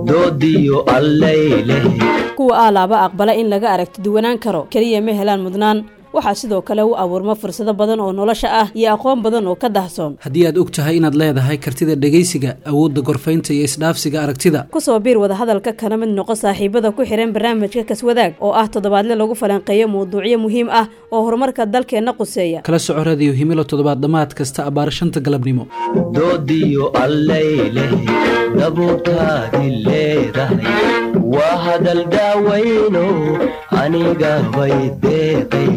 doodiyo allayleh kuwa aalaaba aqbala in laga aragti duwanaan karo keliya ma helaan mudnaan waxaa sidoo kale u abuurma fursado badan oo nolosha ah iyo aqoon badan oo ka dahsoon haddii aad og tahay inaad leedahay kartida dhegaysiga awoodda gorfaynta iyo isdhaafsiga aragtida kusoo biir wadahadalka kana mid noqo saaxiibada ku xihan barnaamijka kaswadaag oo ah toddobaadle lagu falanqeeyo mawduucyo muhiim ah oo horumarka dalkeenna quseeya kala soco radiyo himilo toddobaad dhammaad kasta abbaar shanta galabnimo doodiyo allayleh dabuurtaadi leedahay waa hadal daawayno aniga bay deeqay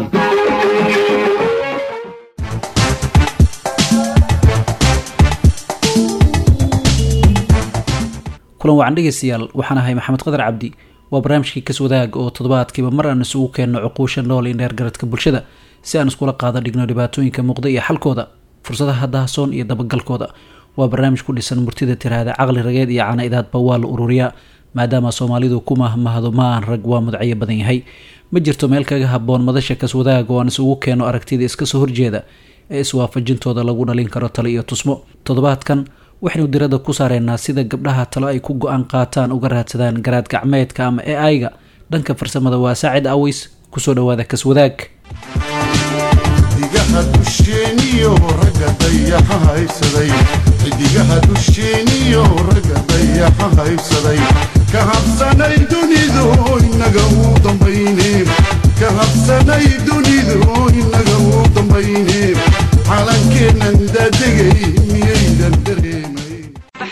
kulan wacan dhegeystayaal waxaan ahay maxamed qadar cabdi waa barnaamijkii kaswadaag oo toddobaadkiiba mar aan isugu keenno cuquusha nool iyo dheergaradka bulshada si aan iskula qaada dhigno dhibaatooyinka muuqda iyo xalkooda fursadaha dahsoon iyo dabagalkooda waa barnaamij ku dhisan murtida tiraahda caqli rageed iyo cana-idaadba waa la ururiyaa maadaama soomaalidu ku mahmahdo ma aan rag waa mudacyo badan yahay ma jirto meel kaga haboon madasha kaswadaag oo aan isugu keeno aragtida iskasoo horjeeda ee iswaafajintooda lagu dhalin karo talo iyo tusmo toddobaadkan waxaynu dirada ku saareynaa sida gabdhaha talo ay ku go-aan qaataan uga raadsadaan garaad gacmeedka ama e aiga dhanka farsamada waa saacid aweys kusoo dhawaada kaswadaag xidigaha dusheeniyo ragga dayaxa haysaday xidigaha dusheeniyo ragga dayaxa haysaday ka habsanay dunidu inaga uu dambayne ka habsanay dunidu inaga uu dambayne calankeennan daadegay miyaydan dareemay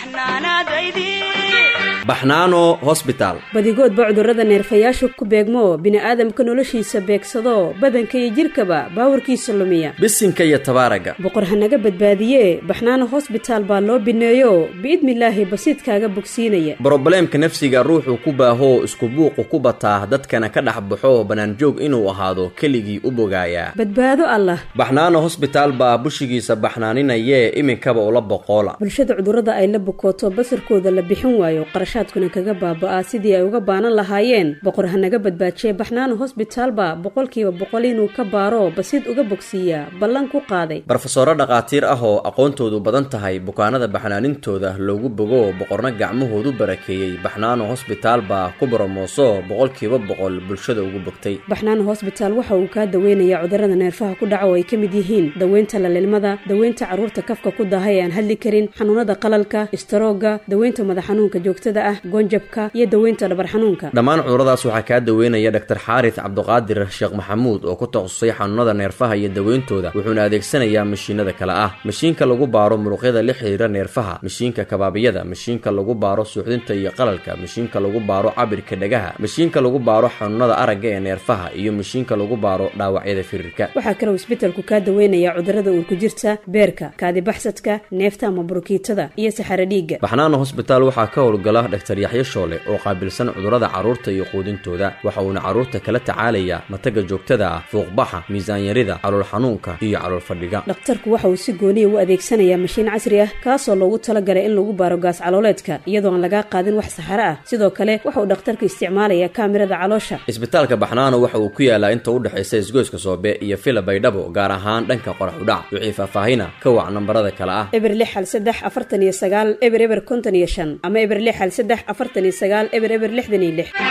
baxnaano hosbitaal badigoodba cudurrada neerfayaashu ku beegmo bini'aadamka noloshiisa beegsado badanka iyo jidhkaba baawarkiisa lumiya bisinka iyo tabaaraga boqor hanaga badbaadiye baxnaano hosbitaal baa loo bineeyo biidnilaahi basiidkaaga bogsiinaya brobleemka nafsiga ruuxuu ku baahoo isku buuqu ku bataa dadkana ka dhex baxo bannaanjoog inuu ahaado keligii u bogaayaa badbaado allah baxnaano hosbitaal baa bushigiisa baxnaaninayee iminkaba ula boqoola bulshada cudurrada ay la bukooto basarkooda la bixin waayo qarashaadkuna kaga baaba'aa sidii ay uga baanan lahaayeen boqor hanaga badbaajiye baxnaano hosbitaalba boqolkiiba boqol inuu ka baaro basiid uga bogsiiyaa ballan ku qaaday barofesoro dhakhaatiir ah oo aqoontoodu badan tahay bukaanada baxnaanintooda loogu bogo boqorna gacmahoodu barakeeyey baxnaano hosbitaal baa ku boromooso boqolkiiba boqol bulshada ugu bogtay baxnaano hosbitaal waxa uu kaa daweynayaa cudurrada neerfaha ku dhaca oo ay ka mid yihiin daweynta lalilmada daweynta carruurta kafka ku daaha ee aan hadli karin xanuunada qalalka istaroogga daweynta madax xanuunka joogtada ah goonjabka iyo daweynta dhabar xanuunka dhammaan cuduradaas waxaa kaa daweynaya dhaktar xaaris cabduqaadir sheekh maxamuud oo ku takhasusay xanuunada neerfaha iyo daweyntooda wuxuuna adeegsanayaa mashiinada kale ah mashiinka lagu baaro muruqyada la xiriira neerfaha mashiinka kabaabiyada mashiinka lagu baaro suuxdinta iyo qalalka mashiinka lagu baaro cabirka dhagaha mashiinka lagu baaro xanuunada aragga ee neerfaha iyo mashiinka lagu baaro dhaawacyada firirka waxaa kaloo isbetelku kaa daweynayaa cudurrada uurku jirta beerka kaadibaxsadka neefta ama burukiitada iyo saxaro dhiigga baxnaano hosbitaal waxaa ka howlgala dhaktar yaxyo shoole oo qaabilsan cudurrada carruurta iyo quudintooda waxa uuna carruurta kala tacaalayaa mataga joogtada ah fuuqbaxa miisaanyarida calool xanuunka iyo calool fadhiga dhakhtarku waxa uu si gooniya u adeegsanayaa mashiin casri ah kaasoo loogu talagalay in lagu baaro gaas calooleedka iyadoo aan lagaa qaadin wax saxaro ah sidoo kale waxa uu dhakhtarku isticmaalayaa kaamirada caloosha isbitaalka baxnaano waxa uu ku yaalaa inta u dhexaysa isgoyska soobe iyo fila baydhabo gaar ahaan dhanka qorax udhac wixii faahfaahina ka wac nambarada kale ah eber lix hal saddex afartan iyo sagaal eber eber konton iyo shan ama eber lix hal saddex afartan iyo sagaal eber eber lixdan iyo lix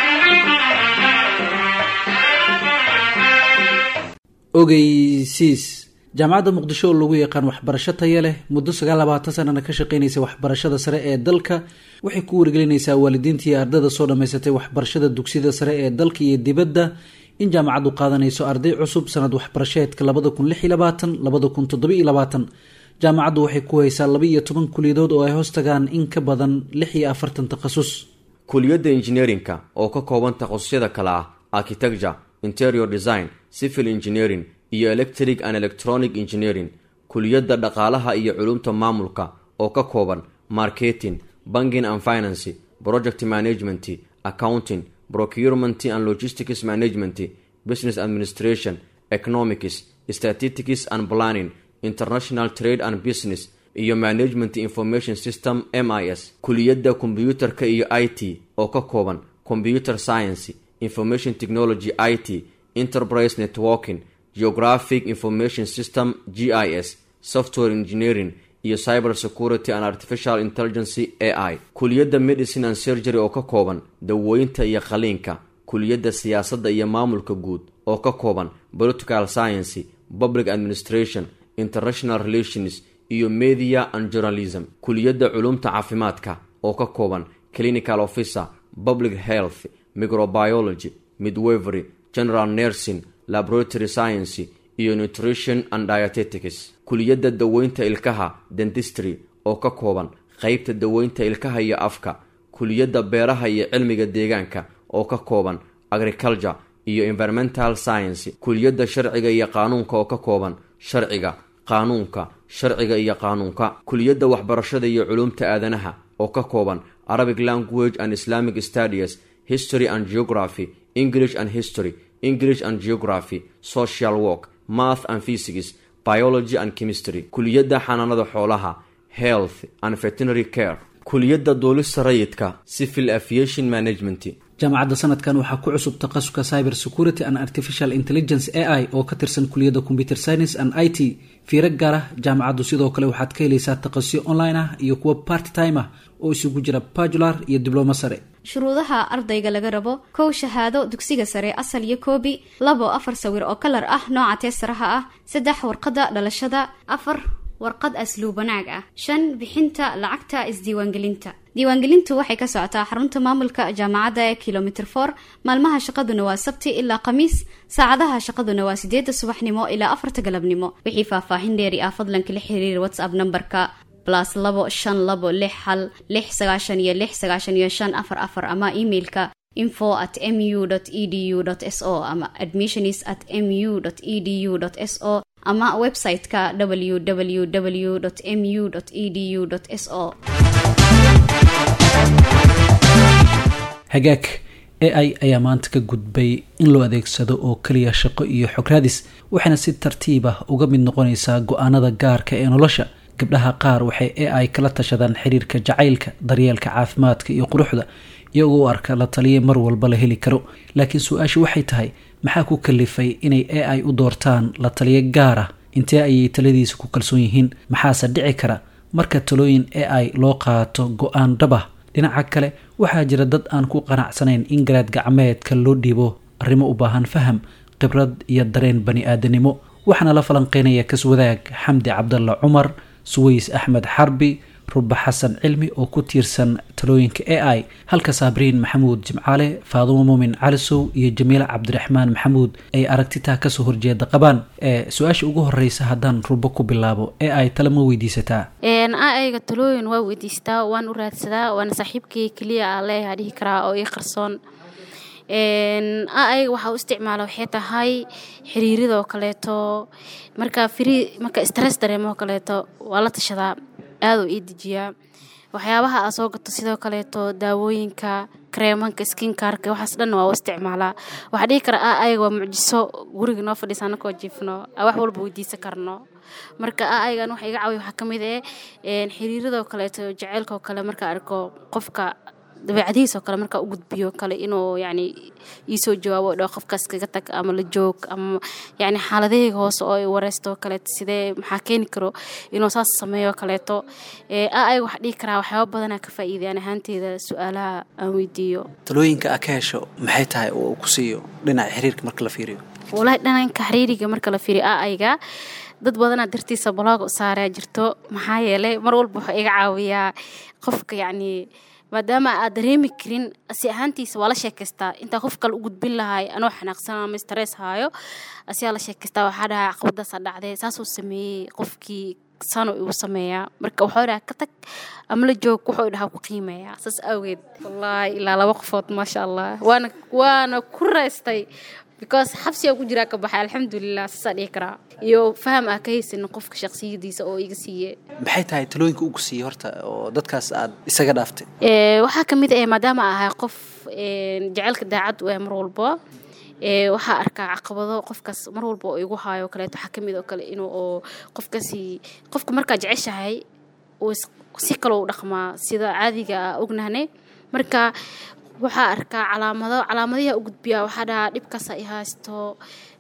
ogeysiis jaamacadda muqdisho oo lagu yaqaan waxbarasho taya leh muddo sagaal labaatan sanana ka shaqeynaysa waxbarashada sare ee dalka waxay ku wargelinaysaa waalidiinta iyo ardada soo dhammaysatay waxbarashada dugsiyada sare ee dalka iyo dibadda in jaamacaddu qaadanayso arday cusub sanad waxbarasheedka labada kun lix iyo labaatan labada kun toddoba iyo labaatan jaamacaddu waxay ku haysaa laba iyo toban kuliyadood oo ay hoos tagaan in ka badan lix iyo afartan takhasus kuliyadda injineerinka oo ka kooban takhasusyada kale ah architecture interior design civil engineering iyo electric and electronic engineering kuliyadda dhaqaalaha iyo culumta maamulka oo ka kooban marketing banking and financy project management accounting procurement and logistics management business administration economics statistics and planning international trade and business iyo management information system m i s kuliyadda kombyuutarka iyo i t oo ka kooban computer science information technology i t enterprise networking geographic information system g i s software engineering iyo cyber security and artificial intelligency a i kuliyadda medicine and surgery oo ka kooban dawooyinta iyo qaliinka kuliyadda siyaasadda iyo maamulka guud oo ka kooban political science public administration international relations iyo media and journalism kuliyadda culumta caafimaadka oo ka kooban clinical officer public health microbiology midwavery general nursing laboratory science iyo nutrition and dietetics kuliyadda daweynta ilkaha dentistry oo ka kooban qeybta daweynta ilkaha iyo afka kuliyadda beeraha iyo cilmiga deegaanka oo ka kooban agriculture iyo environmental science kuliyadda sharciga iyo qaanuunka oo ka kooban sharciga qaanuunka sharciga iyo qaanuunka kuliyadda waxbarashada iyo culumta aadanaha oo ka kooban arabic language and islamic studies history and geography english and history english and geography social work math and physics biology and chemistry kuliyadda xanaanada xoolaha health and veterinary care kuliyadda duulista rayidka civil aviation management jaamacadda sanadkan waxaa ku cusub takhasuska cyber security and artificial intelligence a i oo ka tirsan kuliyadda computer science and i t fiiro gaar ah jaamacaddu sidoo kale waxaad ka helaysaa takhasusyo online ah iyo kuwo part time ah oo isugu jira bajular iyo diblomo sare shuruudaha ardayga laga rabo kow shahaado dugsiga sare asal iyo koobi labo afar sawir oo kalar ah nooca teesaraha ah saddex warqadda dhalashada afar warqad asluub wanaag ah shan bixinta lacagta isdiiwaangelinta diiwaangelintu waxay ka socotaa xarunta maamulka jaamacadda ee kilomitr for maalmaha shaqaduna waa sabti ilaa khamiis saacadaha shaqaduna waa sideeda subaxnimo ilaa afarta galabnimo wixii faahfaahin dheeri ah fadlan kala xiriir whatsapp nambarka blas labo shan labo lix hal lix sagaashan iyo lix sagaashan iyo shan afar afar ama emailka info at mu edu s o ama admissionis at mu edu s o ama website-ka www mu edu s o hagaag a i ayaa maanta ka gudbay in loo adeegsado oo keliya shaqo iyo xograadis waxayna si tartiib ah uga mid noqonaysaa go-aanada gaarka ee nolosha gabdhaha qaar waxay a i kala tashadaan xiriirka jacaylka daryeelka caafimaadka iyo quruxda iyagoo u arka la taliya mar walba la heli karo laakiin su-aashu waxay tahay maxaa ku kalifay inay a i u doortaan la taliyo gaar ah intee ayay taladiisa ku kalsoon yihiin maxaase dhici kara marka talooyin a i loo qaato go-aan dhab ah dhinaca kale waxaa jira dad aan ku qanacsanayn in garaad gacmeedka loo dhiibo arrimo u baahan faham khibrad iyo dareen bani aadanimo waxaana la falanqeynaya kaswadaag xamdi cabdalla cumar suways axmed xarbi ruba xasan cilmi oo ku tiirsan talooyinka a i halka saabriin maxamuud jimcaale faadumo muumin calisow iyo jamiile cabdiraxmaan maxamuud ay aragtitaa kasoo horjeeda qabaan ee su-aasha ugu horeysa haddaan rubo ku bilaabo a i tale ma weydiisataa ayga talooyin waa weydiistaa waan u raadsadaa waana saaxiibkii keliya aa leeyaha dhihi karaa oo ii qarsoon ayga waxaa u isticmaala waxay tahay xiriiridoo kaleeto marka fri marka stress dareemoo kaleeto waa la tashadaa aaduu ii dejiyaa waxyaabaha aa soo gato sidoo kaleeto daawooyinka kareemanka skinkarka waxaas dhan waa u isticmaalaa waxaa dhihi kara a ayaga waa mucjiso guriga noo fadhiisa anakoo jiifno wax walba weydiisan karno marka a ayagan waxa iga caawiya waxaa ka mid eh xiriiradoo kaleeto jaceylkaoo kale marka arko qofka dabeecadihiisoo kale markaa u gudbiyo kale inuu yani iisoo jawaabo dho qofkaas kaga tag ama la joog ama yani xaaladahayga hoose oo wareysto kaleeto sidee maxaa keeni karo inuu saas sameeyo kaleeto a ayaga waxaa dhihi karaa waxyaaba badanaa ka faa'iidayaan ahaanteeda su-aalaha aan weydiiyo talooyinka aa ka hesho maxay tahay oo uu ku siiyo dhinaca xiriirka marka la fiiriyo walahi dhananka xiriiriga marka la fiiriyo a ayga dad badanaa dartiisa balooga u saaraa jirto maxaa yeelay mar walba wuxuu iga caawiyaa qofka yacni maadaama aad dareemi karin asi ahaantiisa waa la sheekaystaa intaa qof kale u gudbin lahay anoo xanaaqsan ama stress haayo asiyaa la sheekaystaa waxaa dhahaa caqabadaasa dhacday saasuu sameeyey qofkii saanu igu sameeyaa marka waxuu dhaha ka tag ama la joog wuxuu dhahaa ku qiimeeyaa saas awgeed wallaahi ilaa laba qofood maasha allah waana waana ku raystay because xabsigaa ku jiraa ka baxay alxamdulilah saasaa dhihi karaa iyo faham ah ka haysanin qofka shaksiyadiisa oo iga siiye maxay tahay talooyinka ugu siiyey horta oo dadkaas aad isaga dhaaftay waxaa ka mid ah maadaama ahay qof jaceylka daacad u ah mar walba waxaa arkaa caqabado qofkaas mar walba oo igu haayo kaleeto waxaa kamid oo kale inuu oo qofkaasi qofka markaa jeceshahay uu si kaloo u dhaqmaa sida caadiga ah ognahne marka waxaa arkaa calaamado calaamadiha u gudbiyaa waxaa dhahaa dhibkaasa i haysto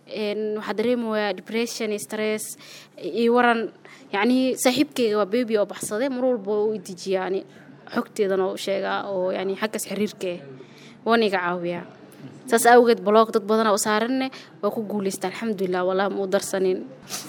waxaa dareemayaa depression stress iyo waran yacni saaxiibkeyga waa baby oo baxsaday mar walba oo u dejiyaa yani xogteedana oo u sheegaa oo yani xaggaas xiriirka ah waana iga caawiyaa saas awgeed blog dad badana u saaranne waa ku guuleysta alxamdulilah walaa ma u darsanin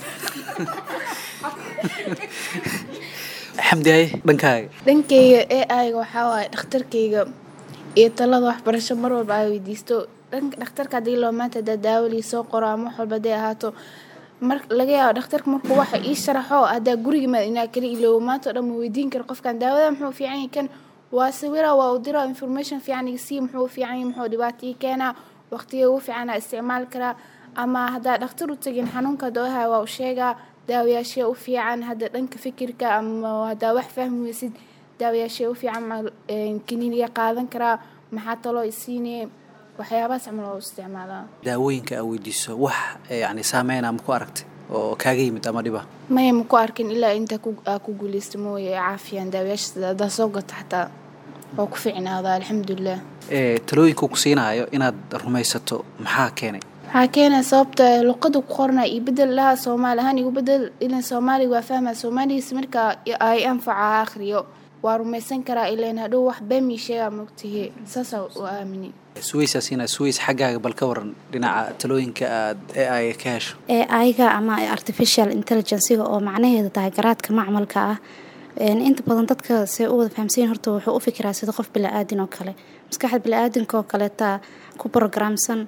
xamdi haye dhankaaga dhankayga ee ayga waxaa waaye dhakhtarkayga iyo talada waxbarasho mar walba ay weydiisto dhanka dhakhtarka haddii loo maanta hadaa daawalii soo qoro ama wax walba haday ahaato mar laga yaabo dhakhtarka markuu waxa ii sharaxo haddaa guriga maad inaa kala iloobo maanta o dhan ma weydiin karo qofkan daawada muxuu fiican yahay kan waa sawira waa u dira information fiican iga sii muxuu fiican yahay muxuu dhibaato ii keenaa waqtiga ugu fiicana isticmaali karaa ama haddaa dhakhtar u tagin xanuunka dooha waa u sheegaa daawayaashee u fiican hadda dhanka fikirka ama haddaa wax fahmi weysid daawayaashee u fiican ma kaniiniga qaadan karaa maxaa taloo isiinee waxyaabahaas camal oo u isticmaalaa daawooyinka aa weydiiso wax yani saameyna ma ku aragtay oo kaaga yimid ama dhiba maya ma ku arkin ilaa inta aa ku guuleysta mooye ee caafiyaan daawayaasha haddaa soo gato xataa oo ku fiicnaada alxamdulilah talooyinka ku siinayo inaad rumaysato maxaa keenay waxaa keenaya sababta luqada ku qorna iyo bedel laha soomaali ahaan igu bedel ilan soomaaliga waa fahmaa soomaaligiis markaa ay anfaca akhriyo waa rumaysan karaa ilan hadhow wax beemi sheegaa mogtihi saasaa u aamini suweysaa siina suweys xaggaaga bal ka waran dhinaca talooyinka aad ee ay ka hesho ee ayga ama artificial intelligencega oo macnaheeda tahay garaadka macmalka ah inta badan dadka se u wada fahamsanyin horta wuxuu u fikiraa sida qof bila-aadin oo kale maskaxda bila-aadinka oo kaleeta ku programsan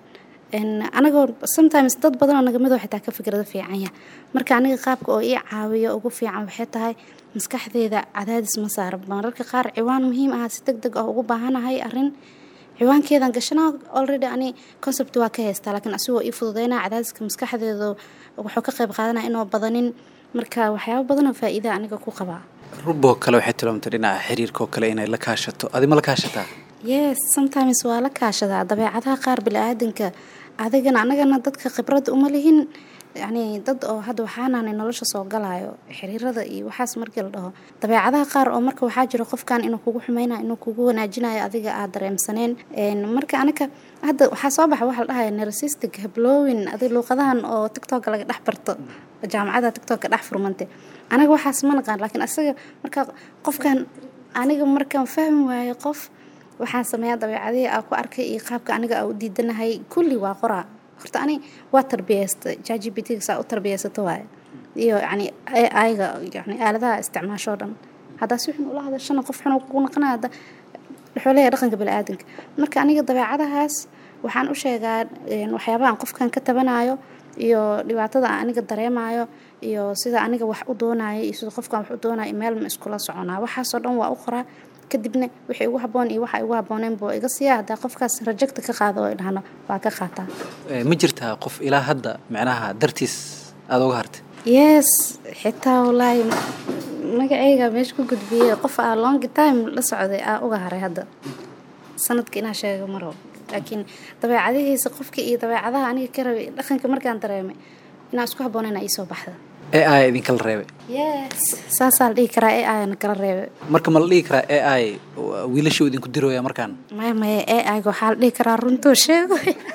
anagoo sometimes dad badanoo nagamidoo xitaa ka fikrado fiicanya marka aniga qaabka oo ii caawiyo ugu fiican waxay tahay maskaxdeeda cadaadis ma saara mararka qaar ciwaan muhiim ah si deg deg ah ugu baahanahay arin ciwaankeedan gashanaa already ani concept waa ka haystaa laakiin asigoo ii fududeynaa cadaadiska maskaxdeedu wuxuu ka qayb qaadanaya inoo badanin marka waxyaaba badanoo faa-iida aniga ku qabaa ruboo kale waxay tilmaamtay dhinaca xiriirka oo kale inay la kaashato adi ma la kaashataa yes sometimes waa la kaashadaa dabeecadaha qaar bila-aadanka adigana anagana dadka khibradda uma lihin yacni dad oo hadda waxaanaanay nolosha soo galayo xiriirada iyo waxaas markii la dhaho dabeecadaha qaar oo marka waxaa jiro qofkan inuu kugu xumeynayo inuu kugu wanaajinayo adiga aad dareemsaneen marka aniga hadda waxaa soo baxa waxa la dhahaya narcissistic hablowin adi luuqadahan oo tiktok laga dhex barto jaamacada tiktok dhex furmante aniga waxaas ma naqaan laakiin asaga marka qofkan aniga markaan fahmi waayo qof waxaan sameeyaa dabeecadihii aa ku arkay iyo qaabka aniga aa u diidanahay kulli waa qoraa horta ani waa tarbiyeysta jagbt saa u tarbiyeysato waaye iyo yani ayga yani aaladaha isticmaashoo dhan haddaa si xun ula hadashana qof xun kugu naqanaya hadda wuxuu leeyahay dhaqanka bani-aadanka marka aniga dabeecadahaas waxaan u sheegaa waxyaabahan qofkan ka tabanayo iyo dhibaatada aan aniga dareemayo iyo sida aniga wax u doonayo iyo sida qofkan wax u doonayo meel ma iskula soconaa waxaasoo dhan waa u qoraa kadibna wixii igu haboon iyo waxa igu habooneen buu iga siiya haddaa qofkaas rajagta ka qaado oo idhahno waa ka qaataa ma jirtaa qof ilaa hadda micnaha dartiis aada uga hartay yes xitaa wallaahi magacayga meesha ku gudbiyey qof aa long time la socday aa uga haray hadda sanadka inaa sheego maro laakiin dabeecadihiisa qofka iyo dabeecadaha aniga ka rabay dhaqanka markaan dareemay inaa isku haboonayna iisoo baxda ee ay idinkala reebay yes saasaa la dhihi karaa ee ayna kala reebay marka ma la dhihi karaa ee ay wiilashuu idinku dirooya markaan maya maya ee ayga waxaa la dhihi karaa runtuu sheego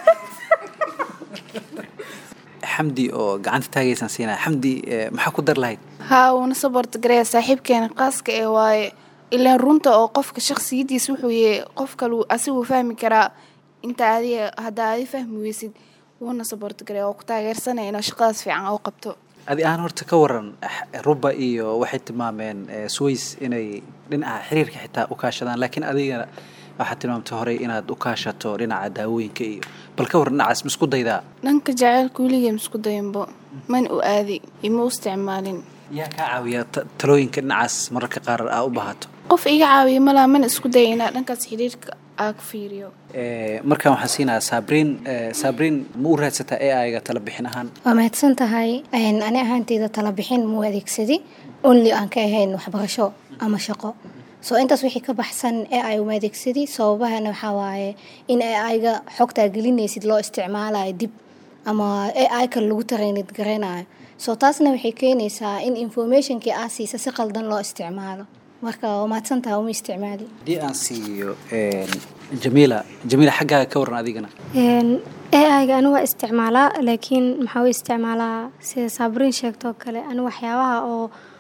xamdi oo gacanta taagaysaan siinaya xamdi maxaa ku dar lahayd haa uuna saborta gareya saaxiibkeena qaaska ee waaye ilaan runta oo qofka shaksiyadiis wuxuu yahay qof kalu asiguu fahmi karaa inta adiga haddaa adi fahmi weysid wuuna saborta gareya oo ku taageersanaya inuu shaqadaas fiican oo qabto adi aan horta ka waran ruba iyo waxay tilmaameen sways inay dhinaca xiriirka xitaa u kaashadaan laakiin adigana waxaad tilmaamtay horey inaad u kaashato dhinaca daawooyinka iyo bal ka waran dhinacaas ma isku daydaa dhanka jaceylka weligee ma isku dayanbo man u aadi ima u isticmaalin yaa kaa caawiya talooyinka dhinacaas mararka qaar aa u baahato qof iga caawiya malaa mana isku daya inaa dhankaas xiriirka aa ku fiiriyo markaan waxaan siinayaa saabriin saabriin ma u raadsataa ee ayga tala bixin ahaan waa mahadsan tahay ani ahaanteyda tala bixin muu adeegsadi only aan ka ahayn waxbarasho ama shaqo soo intaas wixii ka baxsan ee ay uma adeegsadi sababahana waxaa waaye in ee ayga xogtaa gelinaysid loo isticmaalayo dib ama ee ay kale lagu taraynid garaynayo soo taasna waxay keenaysaa in informationkii aa siisa si qaldan loo isticmaalo marka waa mahadsantaha uma isticmaali haddii aan siiyo jamiila jamiila xaggaaga ka waran adigana AI-ga anigu waa isticmaalaa laakiin maxaa u isticmaalaa sida saabrin sheegtoo kale anigu waxyaabaha oo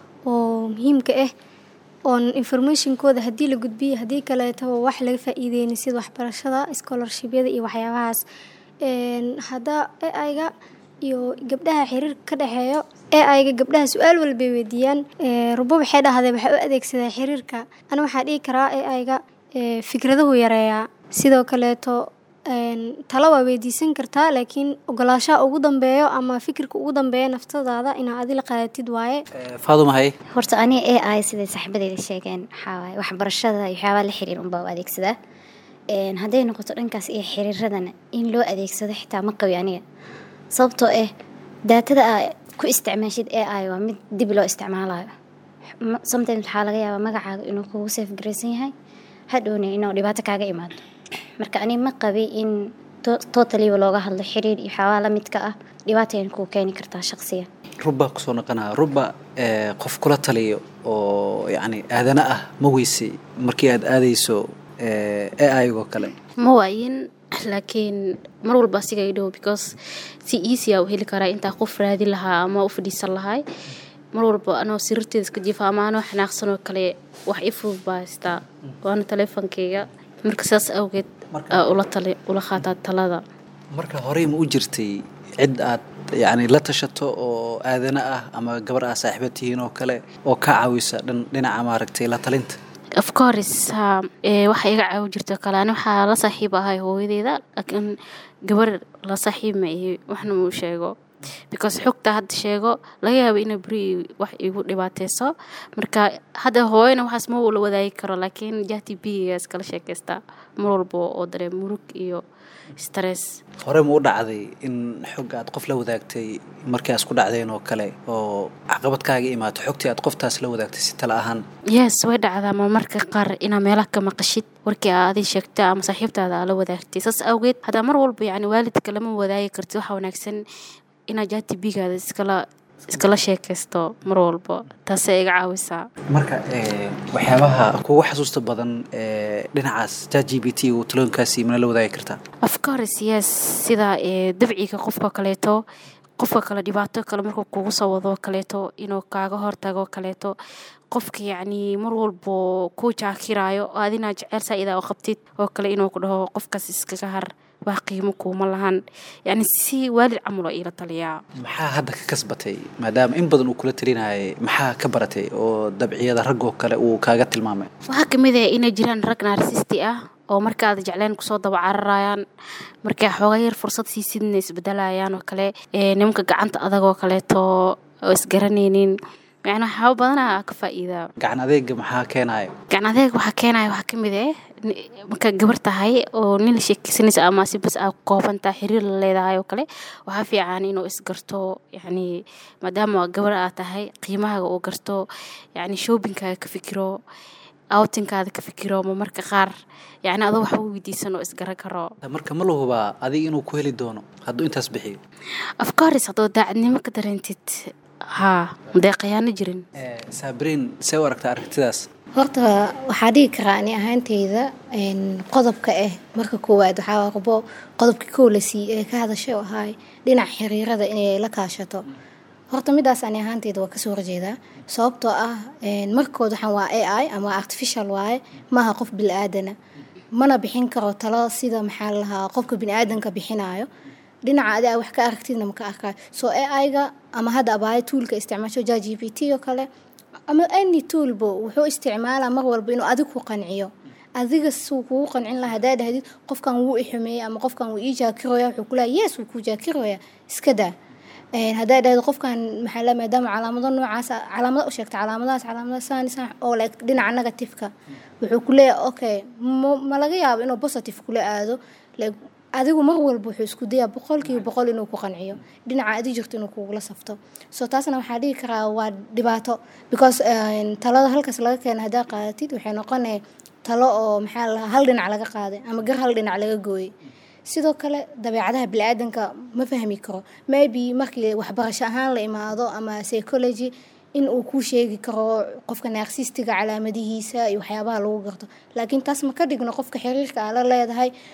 oo muhiimka ah oon informationkooda haddii la gudbiyo haddii kaleetaba wax laga faa'iideyni sida waxbarashada scholarshibyada iyo waxyaabahaas Een, hadda AI-ga iyo gabdhaha xiriirka ka dhexeeyo AI-ga gabdhaha su-aal walbay weydiiyaan Ee, rubo waxay dhahdeen waxay u adeegsadaa xiriirka ani waxaa dhihi karaa AI-ga ee, fikradahu yareeyaa sidoo kaleeto een, talo waa weydiisan kartaa laakiin ogolaashaha ugu dambeeyo ama fikirka ugu dambeeya naftadaada inaad adi la qaadatid waaye faaduma haye horta aniga ai siday saaxiibadeyda sheegeen waxaa waaye waxbarashada iyo waxyaabaha la xiriir unbaa u adeegsadaa Een, hadday noqoto dhankaas iyo xiriiradana in loo adeegsado xitaa ma qabi aniga sababtoo ah daatada aa ku isticmaashid ai waa mid dib loo isticmaalayo Ma- sometimes waxaa laga yaabaa magacaaga inuu kugu safe garaysan yahay hadhowna inuu dhibaato kaaga imaado marka ani ma qabi in to- totaliba looga hadlo xiriir iyo waxyaabaha la midka ah dhibaatayna kuu keeni kartaa shaqsiga rubbaa kusoo noqonaa rubba ee, qof kula taliyo oo yacni aadana ah ma weysay markii aad aadayso AI-go kale ma waayin laakiin mar walba asiga i dhow because si easy a u heli karaa intaa qof raadi lahaa ama u fadhiisan lahay mar walba anoo sirarteeda iska jiifa ama anoo xanaaqsan oo kale wax i fudud baa haystaa waana taleefankeyga marka sidaas awgeed aa ula tali ula qaataa talada marka horey ma u jirtay cid aad yacni la tashato oo aadana ah ama gabar aad saaxiiba tihiin oo kale oo ka caawisa dhan dhinaca maaragtay la talinta of course ha ee waxa iga caawin jirto kale ani waxaa la saaxiib ahay hooyadeeda laakiin gabar la saaxiib ma ihi waxna muu sheego because xogta hadda sheego laga yaabo ina beri wax igu dhibaateyso marka hadda hooyana waxaas ma la wadaagi karo laakiin jahti bigiga iskala sheekeystaa mar walba oo dareen murug iyo stress hore ma u dhacday in xog aad qof la wadaagtay markii aad isku dhacdeen oo kale oo caqabad kaaga imaato xogtii aad qoftaas la wadaagtay si tala ahaan yes way dhacdaa ma marka qaar inaa meelaha ka maqashid warkii aa adi sheegta ama saaxiibtaada aa la wadaagtay saas awgeed haddaa mar walba yacni waalidka lama wadaagi kartid waxaa wanaagsan inaad jahti bigaada iskala iskala sheekaysto mar walba taasay iga caawisaa marka ee, waxyaabaha kugu xasuusta badan ee dhinacaas chat g p t uu talooyinkaasi mana la wadaagi kartaa of course yes sida ee, dabciga qofka kaleeto qofka kale dhibaato kale markuu kugu soo wado kaleeto inuu kaaga hortago kaleeto qofka yacni mar walbo ku jaakiraayo oo adinaa jeceel saa-ida oo qabtid oo kale inuu ku dhaho qofkaas iskaga har wax qiimo kuuma lahan yacni si waalid camal oo iila taliyaa maxaa hadda ka kasbatay maadaama in badan uu kula talinayay maxaa ka baratay oo dabciyada raggoo kale uu kaaga tilmaamay waxaa kamid ah inay jiraan rag naarsisti ah oo markaad jecleen kusoo daba cararayaan markay xooga yar fursad siisidna isbedelayaan oo kale ee, nimanka gacanta adag oo kaleeto oo isgaranaynin yani waxyaaba badanaa ka faa'iidaa gacan adeega maxaa keenaya gacan adeeg waxaa keenaya waxaa kamid ah ni- markaa gabar tahay oo nin la sheekeysanaysa ama si bas aa koobantaa xiriir la leedahay oo kale waxaa fiican inuu isgarto yani maadaama gabar aa tahay qiimahaaga uu garto yani shoppingkaaga ka fikiro outingkaada ka fikiro ma marka qaar yani adoo waxba weydiisan oo isgaran karo marka ma la hubaa adiga inuu ku heli doono hadduu intaas bixiyo of course haddoo daacadnimo ka dareentid haa dee khiyaano jirin saabiriin see u aragtaa aragtidaas horta waxaa dhihi karaa ani ahaanteyda een, qodobka ah marka koowaad waxaa waa qubo qodobka kow la siiyey ee ka hadashay oo ahay dhinaca xiriirada inay la kaashato horta midaas ani ahaanteyda waa kasoo horjeedaa sababtoo ah een, markood waxaan waa a i ama artificial waaye maaha qof bili-aadana mana bixin karo talo sida maxaa la lahaa qofka bini-aadanka bixinayo dhinaca adi aa wax ka aragtidna maka arkayo soo ai-ga ama hadda abaayo tuulka isticmaasho ja g p t oo kale ama any toolbo wuxuu isticmaalaa mar walba inuu adig ku qanciyo adiga suu kugu qancin lahaa hadaa dhahdid qofkan wuu ixumeeyey ama qofkan wuu ii jaakiroya wuxuu kulaha yes wuu kuu jaakiroya iska daa Een, haddaa dhahdo qofkan maxaa la maadaama calaamado noocaas ah- calaamado u sheegta calaamadahaas calaamada saan saan oo like dhinaca negativeka wuxuu ku leeyahay okay ma ma laga yaabo inuu positive kula aado like adigu mar walba wuxuu isku dayaa boqolkiiba boqol inuu ku qanciyo dhinaca adi jirto inuu kugula safto so taasna waxaa dhihi karaa waa dhibaato because een, talada halkaas laga keena haddaa qaadatid waxay noqonaya talo oo maxaa la lahaa hal dhinac laga qaaday ama gar hal dhinac laga gooyey sidoo kale dabeecadaha bili-aadanka ma fahmi karo maybe markii waxbarasho ahaan la imaado ama psychology in uu kuu sheegi karo qofka naarsistiga calaamadihiisa iyo waxyaabaha lagu garto laakiin taas ma ka dhigno qofka xiriirka aa la leedahay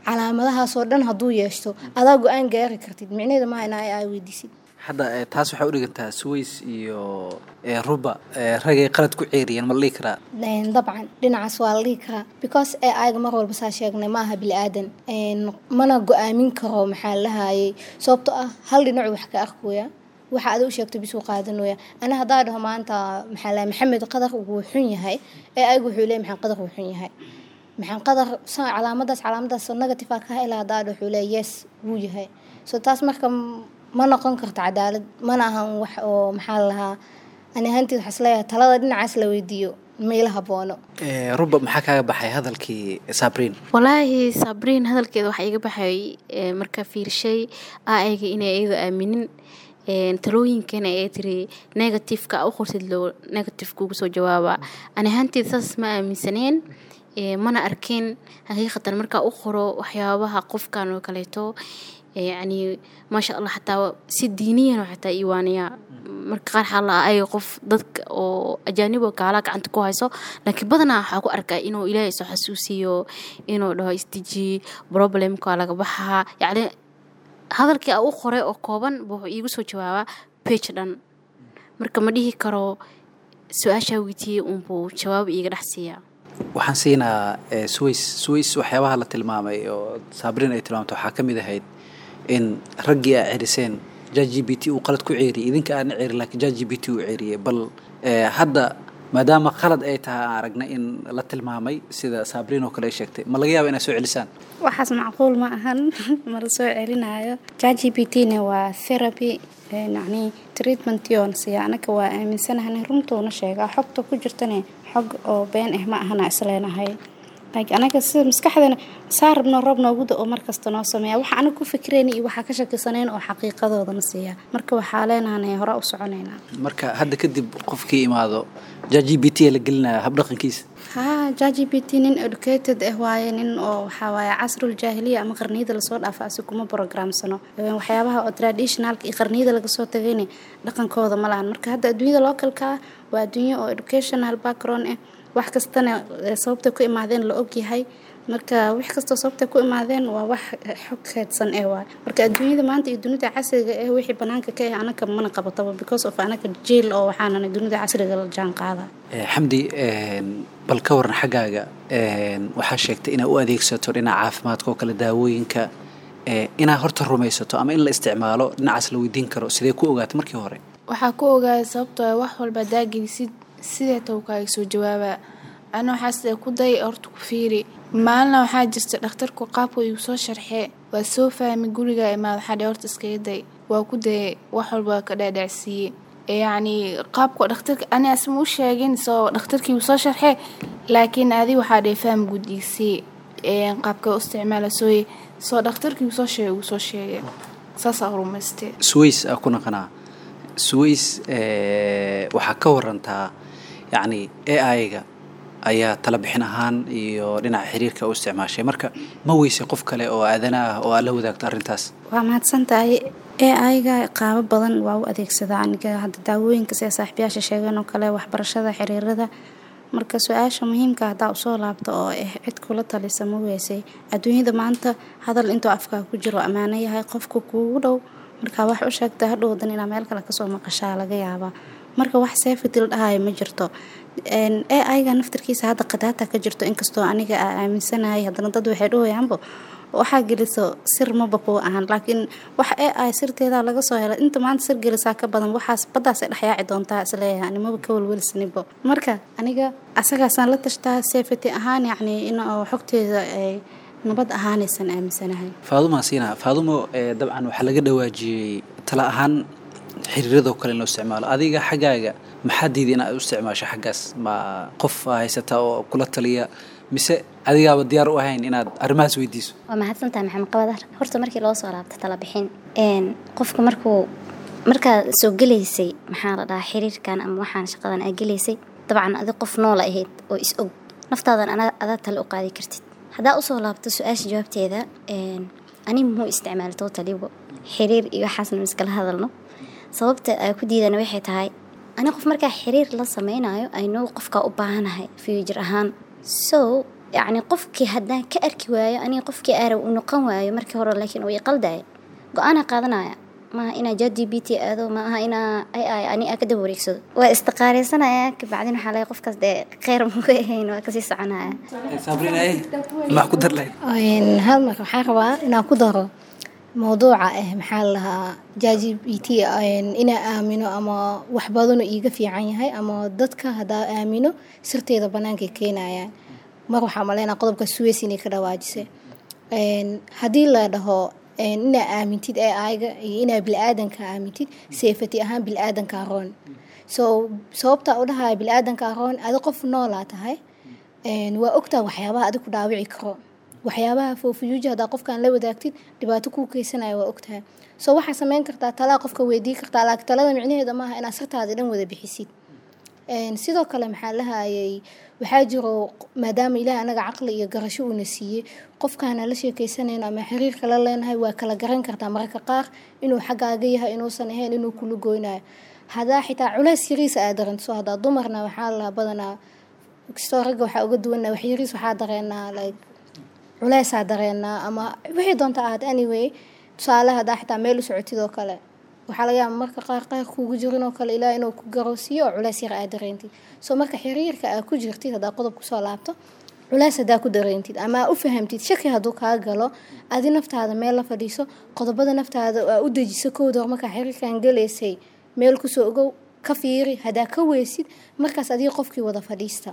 calaamadahaasoo dhan hadduu yeeshto adaa go-aan gaari kartid micnaheeda maaha inaa aa weydiisid hadda eh, taas waxay u dhigantaa suways iyo eh, ruba eh, ragay qalad ku ceeriyeen ma la dhihi karaa Een, dabcan dhinacaas waa la dhihi karaa because ee ayaga mar walba saa sheegnay ma aha bili-aadan Een, mana go-aamin karo maxaa lahayay sababtoo ah hal dhinacu wax ka arkooya waxa ada u sheegto bisuu qaadanooya ana haddaa dhaho maanta maxaa lahay maxamed qadar wuu xun yahay ee ayagu wuxuu leeyahay maxamed qadar wuu xun yahay maxaan qadar sa- calaamadaas calaamadaas negative ka hela haddaa dhaho wuxuu leeyahay yes wuu yahay so taas marka m- ma noqon karto cadaalad mana ahan wax oo maxaa la lahaa ani ahaanteed waxaa isleeyahay talada dhinacaas la weydiiyo meela haboono Eh, ruba maxaa kaaga baxay hadalkii sabriin walaahi sabriin hadalkeeda waxaa iga baxay eh, markaa fiirshay aayga inay iyada aaminin een, talooyinkana ee tiri negativeka u qortid loo negative kugu soo jawaaba ani ahaanteed saas ma aaminsaneen eh, mana arkin xaqiiqatan markaa u qoro waxyaabaha qofkan oo kaleeto eh, yacni maasha allah xataa si diiniyan oo xataa iiwaaniya marka qaar xaala ayaga qof dadka oo ajaanibo gaala gacanta ku hayso laakiin badanaa waxaa ku arkaa inuu ilaahay soo xasuusiyo inuu dhaho isdeji problemka laga baxaa yacni hadalkii a u qoray oo kooban buu wuxuu iigu soo jawaabaa page dhan marka ma dhihi karo su-aashaa weydiiyey unbuu jawaab iiga dhex siiyaa waxaan siinaa eh, suways suways waxyaabaha la tilmaamay oo sabriin ay tilmaamto waxaa ka mid ahayd in raggii aa ceriseen ja g b t uu qalad ku ceeriyey idinka aana ceerin laakiin ja g b t uu ceeriyey bal eh, hadda maadaama qalad ay tahay aan aragnay in la tilmaamay sida sabriin oo kale ay sheegtay ma laga yaaba inaad soo celisaan waxaas macquul ma ahan ma la soo celinayo jgbt-na waa therapy ee yacni treatmention siya anaga waa aaminsanahay runtuuna sheegaa xogta ku jirtane xog oo been ah ma ahana isleenahay like anaga sida maskaxdana saa rabno roob noogu da-o markasta noo sameeya waxa anaga ku fikirayna iyo waxaa ka shakisaneen oo xaqiiqadoodana siiya marka waxaa leenahanay hore u soconaynaa marka hadda kadib qofkii imaado ja g b t la gelinaya habdhaqankiisa haa jgbt nin educated ah waaye nin oo waxaa waaye casrul jaahiliya ama qarniyada lasoo dhaafa asi kuma programsano Ee, waxyaabaha oo traditionalka iyo qarniyada laga soo tagayna dhaqankooda ma lahan marka hadda adduunyada localka ah waa adduunyo oo educational background ah wax kastana ee, sababtay ku imaadeen la ogyahay marka wax kastoo sababtay ku imaadeen waa wax xog keedsan eh waay marka adduunyada maanta iyo dunida casriga eh wixii banaanka ka ah anaga mana qabataba because of anaga jail oo waxaanana dunida casriga la jaan qaada Eh, xamdi een, bal ka waran xaggaaga een, waxaa sheegtay inaad u adeegsato dhinaca caafimaadka oo kale daawooyinka eh, inaad horta rumaysato ama in la isticmaalo dhinacaas la weydiin karo sidee ku ogaatay markii hore waxaa ku ogaada sababtoo ah wax walba daagelisid sidee tawkaaga soo jawaabaa ana waxaa sida ku day horta ku fiiri maalina waxaa jirta dhakhtarku qaabku igu soo sharxee waa soo fahmi guriga imaad waxaa dhe horta iskaga day waa ku dayay wax walba waa ka dhaadhacsiiyey Ee, yacni qaabka dhakhtarka ani asma u sheegin soo dhakhtarkii uu soo sharxee laakiin adi waxaa dhe faham gudiisii qaabka u isticmaala sooye soo dhakhtarkii uu soo sheegay uu soo sheegay saasaa rumaystee suways aa ku naqanaa suways eh, waxaa ka warantaa yacni a i-ga ayaa tala bixin ahaan iyo dhinaca xiriirka u isticmaashay marka ma weysay qof kale oo aadana ah oo aad la wadaagto arrintaas waa mahadsantahay ee ayaga qaabo badan waa u adeegsadaa aniga hadda daawooyinka sida saaxiibayaasha sheegeen oo kale waxbarashada xiriirada marka su-aasha muhiimka haddaa usoo laabto oo ah cid kula talisa ma weysay adduunyada maanta hadal intuu afkaa ku jiro ammaano yahay qofka kuugu dhow markaa wax u sheegta hadhowdan inaa meel kale kasoo maqashaa laga yaabaa marka wax seefitil dhahayo ma jirto ee ayaga naftarkiisa hadda qadaata ka jirto inkastoo aniga aa aaminsanahay haddana dad waxay dhahoyaanbo waxaa geliso sir maba kuu ahan laakiin wax ee ay sirteeda laga soo helay inta maanta sir gelisaa ka badan waxaas baddaasay dhexyaaci doontaa isleeyahay animaba ka welwelsanibo marka aniga asagaasaan la tashtaa safety ahaan yacni in oo xogteeda ay nabad ahaanaysan aaminsanahay faadumaa siina faadumo eh, dabcan waxaa laga dhawaajiyey tala ahaan xiriiradoo kale in loo isticmaalo adiga xaggaaga maxaa diiday inaad u isticmaasho xaggaas ma qof aa haysata oo kula taliya mise adigaaba diyaar u ahayn inaad arrimahaas weydiiso waa mahadsantahay maxamed qabadar horta markii loo soo laabto tala bixin een qofka markuu markaa soo gelaysay maxaa la dhahaa xiriirkan ama waxaan shaqadan aa gelaysay dabcan adi qof noola ahayd oo is og naftaadan ana adaa tale u qaadi kartid haddaa usoo laabto su-aasha jawaabteeda een ani muxuu isticmaala totalibo xiriir iyo waxaasna iskala hadalno sababta ay ku diidana waxay tahay ani qof markaa xiriir la sameynayo aynou qofkaa u baahanahay future ahaan so yacni qofkii haddaan ka arki waayo aniga qofkii aara u noqon waayo markii hore laakiin uu iqaldaya go-aanaa qaadanaya maaha inaa ja d b t aado maaha inaa ay ay ani aa ka daba wareegsado waa istiqaareysanaya kabacdin waxaa laga qofkaas dee kheyr muga ahayn waa kasii soconaya maxaa ku dar lahayd Een, hal marka waxaa rabaa inaan ku daro mawduuca ah maxaa la lahaa jaji b t inaa aamino ama wax badanoo iiga fiican yahay ama dadka haddaa aamino sirteeda bannaankay keenayaan mar waxaa maleynaa qodobka suweys inay ka dhawaajisay Een, haddii la dhaho een, inaa aamintid ee ayga iyo inaa bilaadanka aamintid seefati ahaan bilaadanka aroon so sababta u dhahaya bilaadanka aroon adi qof noolaa tahay Een, waa ogtaa waxyaabaha adig ku dhaawici karo waxyaabaha foofiyuuja haddaa qofkaan la wadaagtid dhibaato kuu keysanaya waa ogtahay so waxaa sameyn kartaa talaa qofka weydii kartaa laakiin talada micnaheeda maaha inaad sirtaada dhan wada bixisid Een, sidoo kale maxaa lahayay waxaa jiro maadaama ilaah anaga caqli iyo garasho uuna siiyey qofkaana la sheekeysanayno ama xiriirka la leenahay waa kala garan kartaa mararka qaar inuu xaggaaga yahay inuusan ahayn inuu kula goynayo hadaa xitaa culays yariisa aad daranto hadaa dumarna waxaa la badanaa kastoo ragga waxaa uga duwanaa wax yariis waxaa dareenaa like culeysaa dareenaa ama wixii doonta ahaad anyway tusaale hadaa xitaa meel u socotid oo kale waxaa laga yaaba marka qaar qaar kuugu jirin oo kale ilaa inuu ku garoosiiyo oo culeys yar aad dareentid so marka xiriirka aad ku jirtid haddaa qodob kusoo laabto culeys haddaa ku dareentid ama aa u fahamtid shaki hadduu kaa galo adi naftaada meel la fadhiiso qodobada naftaada aa u dejiso kowda hor markaa xiriirkan galaysay meel kusoo ogow ka fiiri haddaa ka weysid markaas adiga qofkii wada fadhiista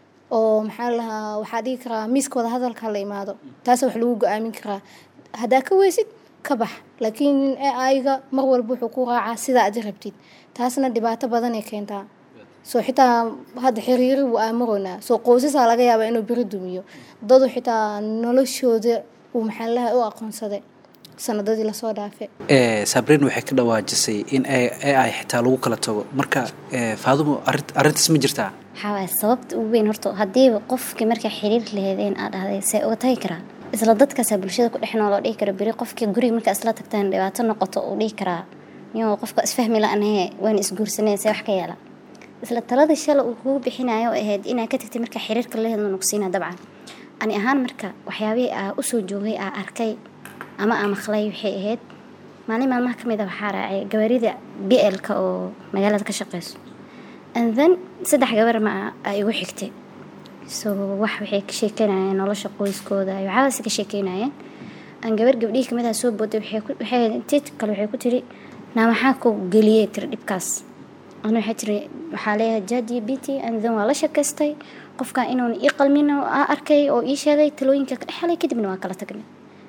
oo maxaa lahaa waxaa dhigi karaa miiska wada hadalka la imaado taas wax lagu go-aamin karaa haddaa ka weysid ka bax laakiin ayga mar walba wuxuu ku raacaa sidaa adi rabtid taasna dhibaato badanay keentaa soo xitaa hadda xiriiri wuu aamaroynaa soo qoysasaa laga yaabaa inuu beri dumiyo dadu xitaa noloshooda uu maxaalaha u aqoonsaday sanadadii lasoo dhaafe Eh, sabriin waxay ka dhawaajisay in a ai xitaa lagu kala tago marka eh, faadumo arrin- arrintaas ma jirtaa waxaa waaye sababta ugu weyn horta haddiiba qofkii markaa xiriir laheedeen aad dhahday see uga tagi karaa isla dadkaasaa bulshada ku dhex nool oo dhihi kara beri qofkii guriga markaa isla tagtaan dhibaato noqoto uu dhihi karaa niyoo qofka isfahmi la-anahe waan isguursanay see wax ka yeela isla talada shala uu kugu bixinayo oo ahayd inaa ka tagtay markaa xiriirka laheed nuqsiina dabcan ani ahaan marka waxyaabihii aa usoo joogay aa arkay ama aa maqlay waxay ahayd maalin maalmaha ka mid a waxaa raacay gawaarida b l-ka oo magaalada ka shaqeyso and then saddex gabar ma a igu xigtay so wax waxay ka sheekeynayeen nolosha qoyskooda iyo waxaabase ka sheekeynayeen aan gabar gabdhihii kamid ah soo booday waxay ku- waxay intii kale waxay ku tiri naa maxaa ku geliyey tiri dhibkaas ana waxay tiri waxaa leeyahay jadi b t and then waa la sheekaystay qofka inuun ii qalmin oo aa arkay oo ii sheegay talooyinka ka dhexelay kadibna waa kala tagnay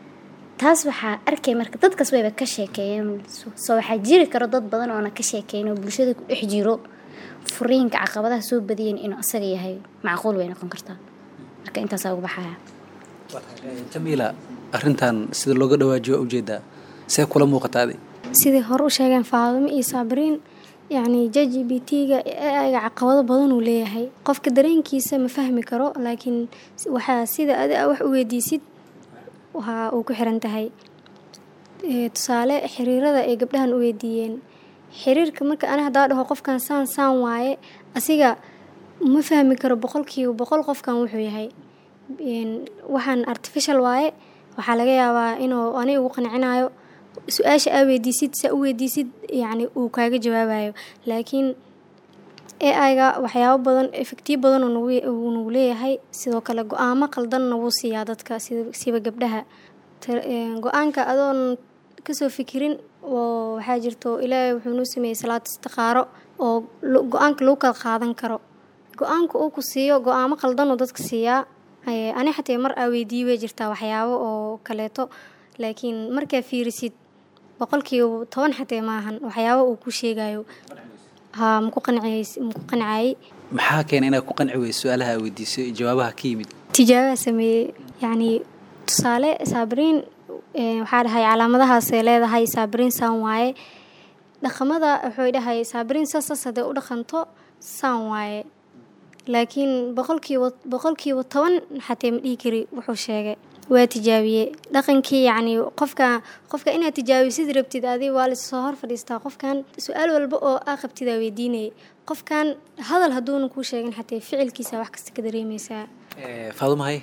taas waxaa arkay marka dadkaas wayba ka sheekeeyeen soo waxaa jiri karo dad badan oona ka sheekeyn oo bulshada ku dhex jiro furiinka caqabadaha soo badiyeen inuu asaga yahay macquul way noqon kartaa marka intaasaa ugu baxaya jamiila arrintan sida looga dhawaajiyo waa ujeedaa see kula muuqata adi sidai hore u sheegeen faadimo iyo sabriin yacni jaji b t-ga aiga caqabado badan uu leeyahay qofka dareenkiisa ma fahmi karo laakiin waxaa sida adi a wax u weydiisid waxa uu ku xiran tahay Ee, tusaale xiriirada ay gabdhahan u weydiiyeen xiriirka marka ani haddaa dhaho qofkan saan saan waaye asiga ma fahmi karo boqolkiiba boqol qofkan wuxuu yahay Een, waxaan artificial waaye waxaa laga yaabaa inuu ani ugu qancinayo su-aasha aa weydiisid saa u weydiisid yacni uu kaaga jawaabayo laakiin ai-ga waxyaabo badan efektiyo badan uu nagu- uu nagu leeyahay sidoo kale go-aamo qaldanna wuu siiyaa dadka sida siba gabdhaha Ta- een, go-aanka adoon kasoo fikirin oo waxaa jirto ilaahay wuxuu nuu sameeyey salaad istiqaaro oo lo- go-aanka lagu kala qaadan karo go-aanka uu ku siiyo go-aamo qaldanuu dadka siiyaa Ee, ani xatee mar aa weydiiyey way jirtaa waxyaabo oo kaleeto laakiin markaa fiirisid boqolkiiba toban xatee maahan waxyaabo uu ku sheegayo haa maku qanciyeys maku qancayay maxaa keena inaad ku qanci weyso su-aalaha aad weydiisay iyo jawaabaha ka yimid tijaabaha sameeyey yacni tusaale saabiriin ee, waxaa dhahay calaamadahaasay leedahay saabiriin saan waaye dhaqamada wuxuu dhahay saabiriin saas saas hadday u dhaqanto saan waaye laakiin boqolkiiba boqolkiiba toban xatee ma dhihi kari wuxuu sheegay waa tijaabiyey dhaqankii yacni qofka qofka inaad tijaabisid rabtid adi waa lasoo hor fadhiistaa qofkan su-aal walba oo aa qabtidaa weydiinayay qofkan hadal hadduuna kuu sheegin xatee ficilkiisa wax kasta ka dareemeysaa Eh, faadumo hay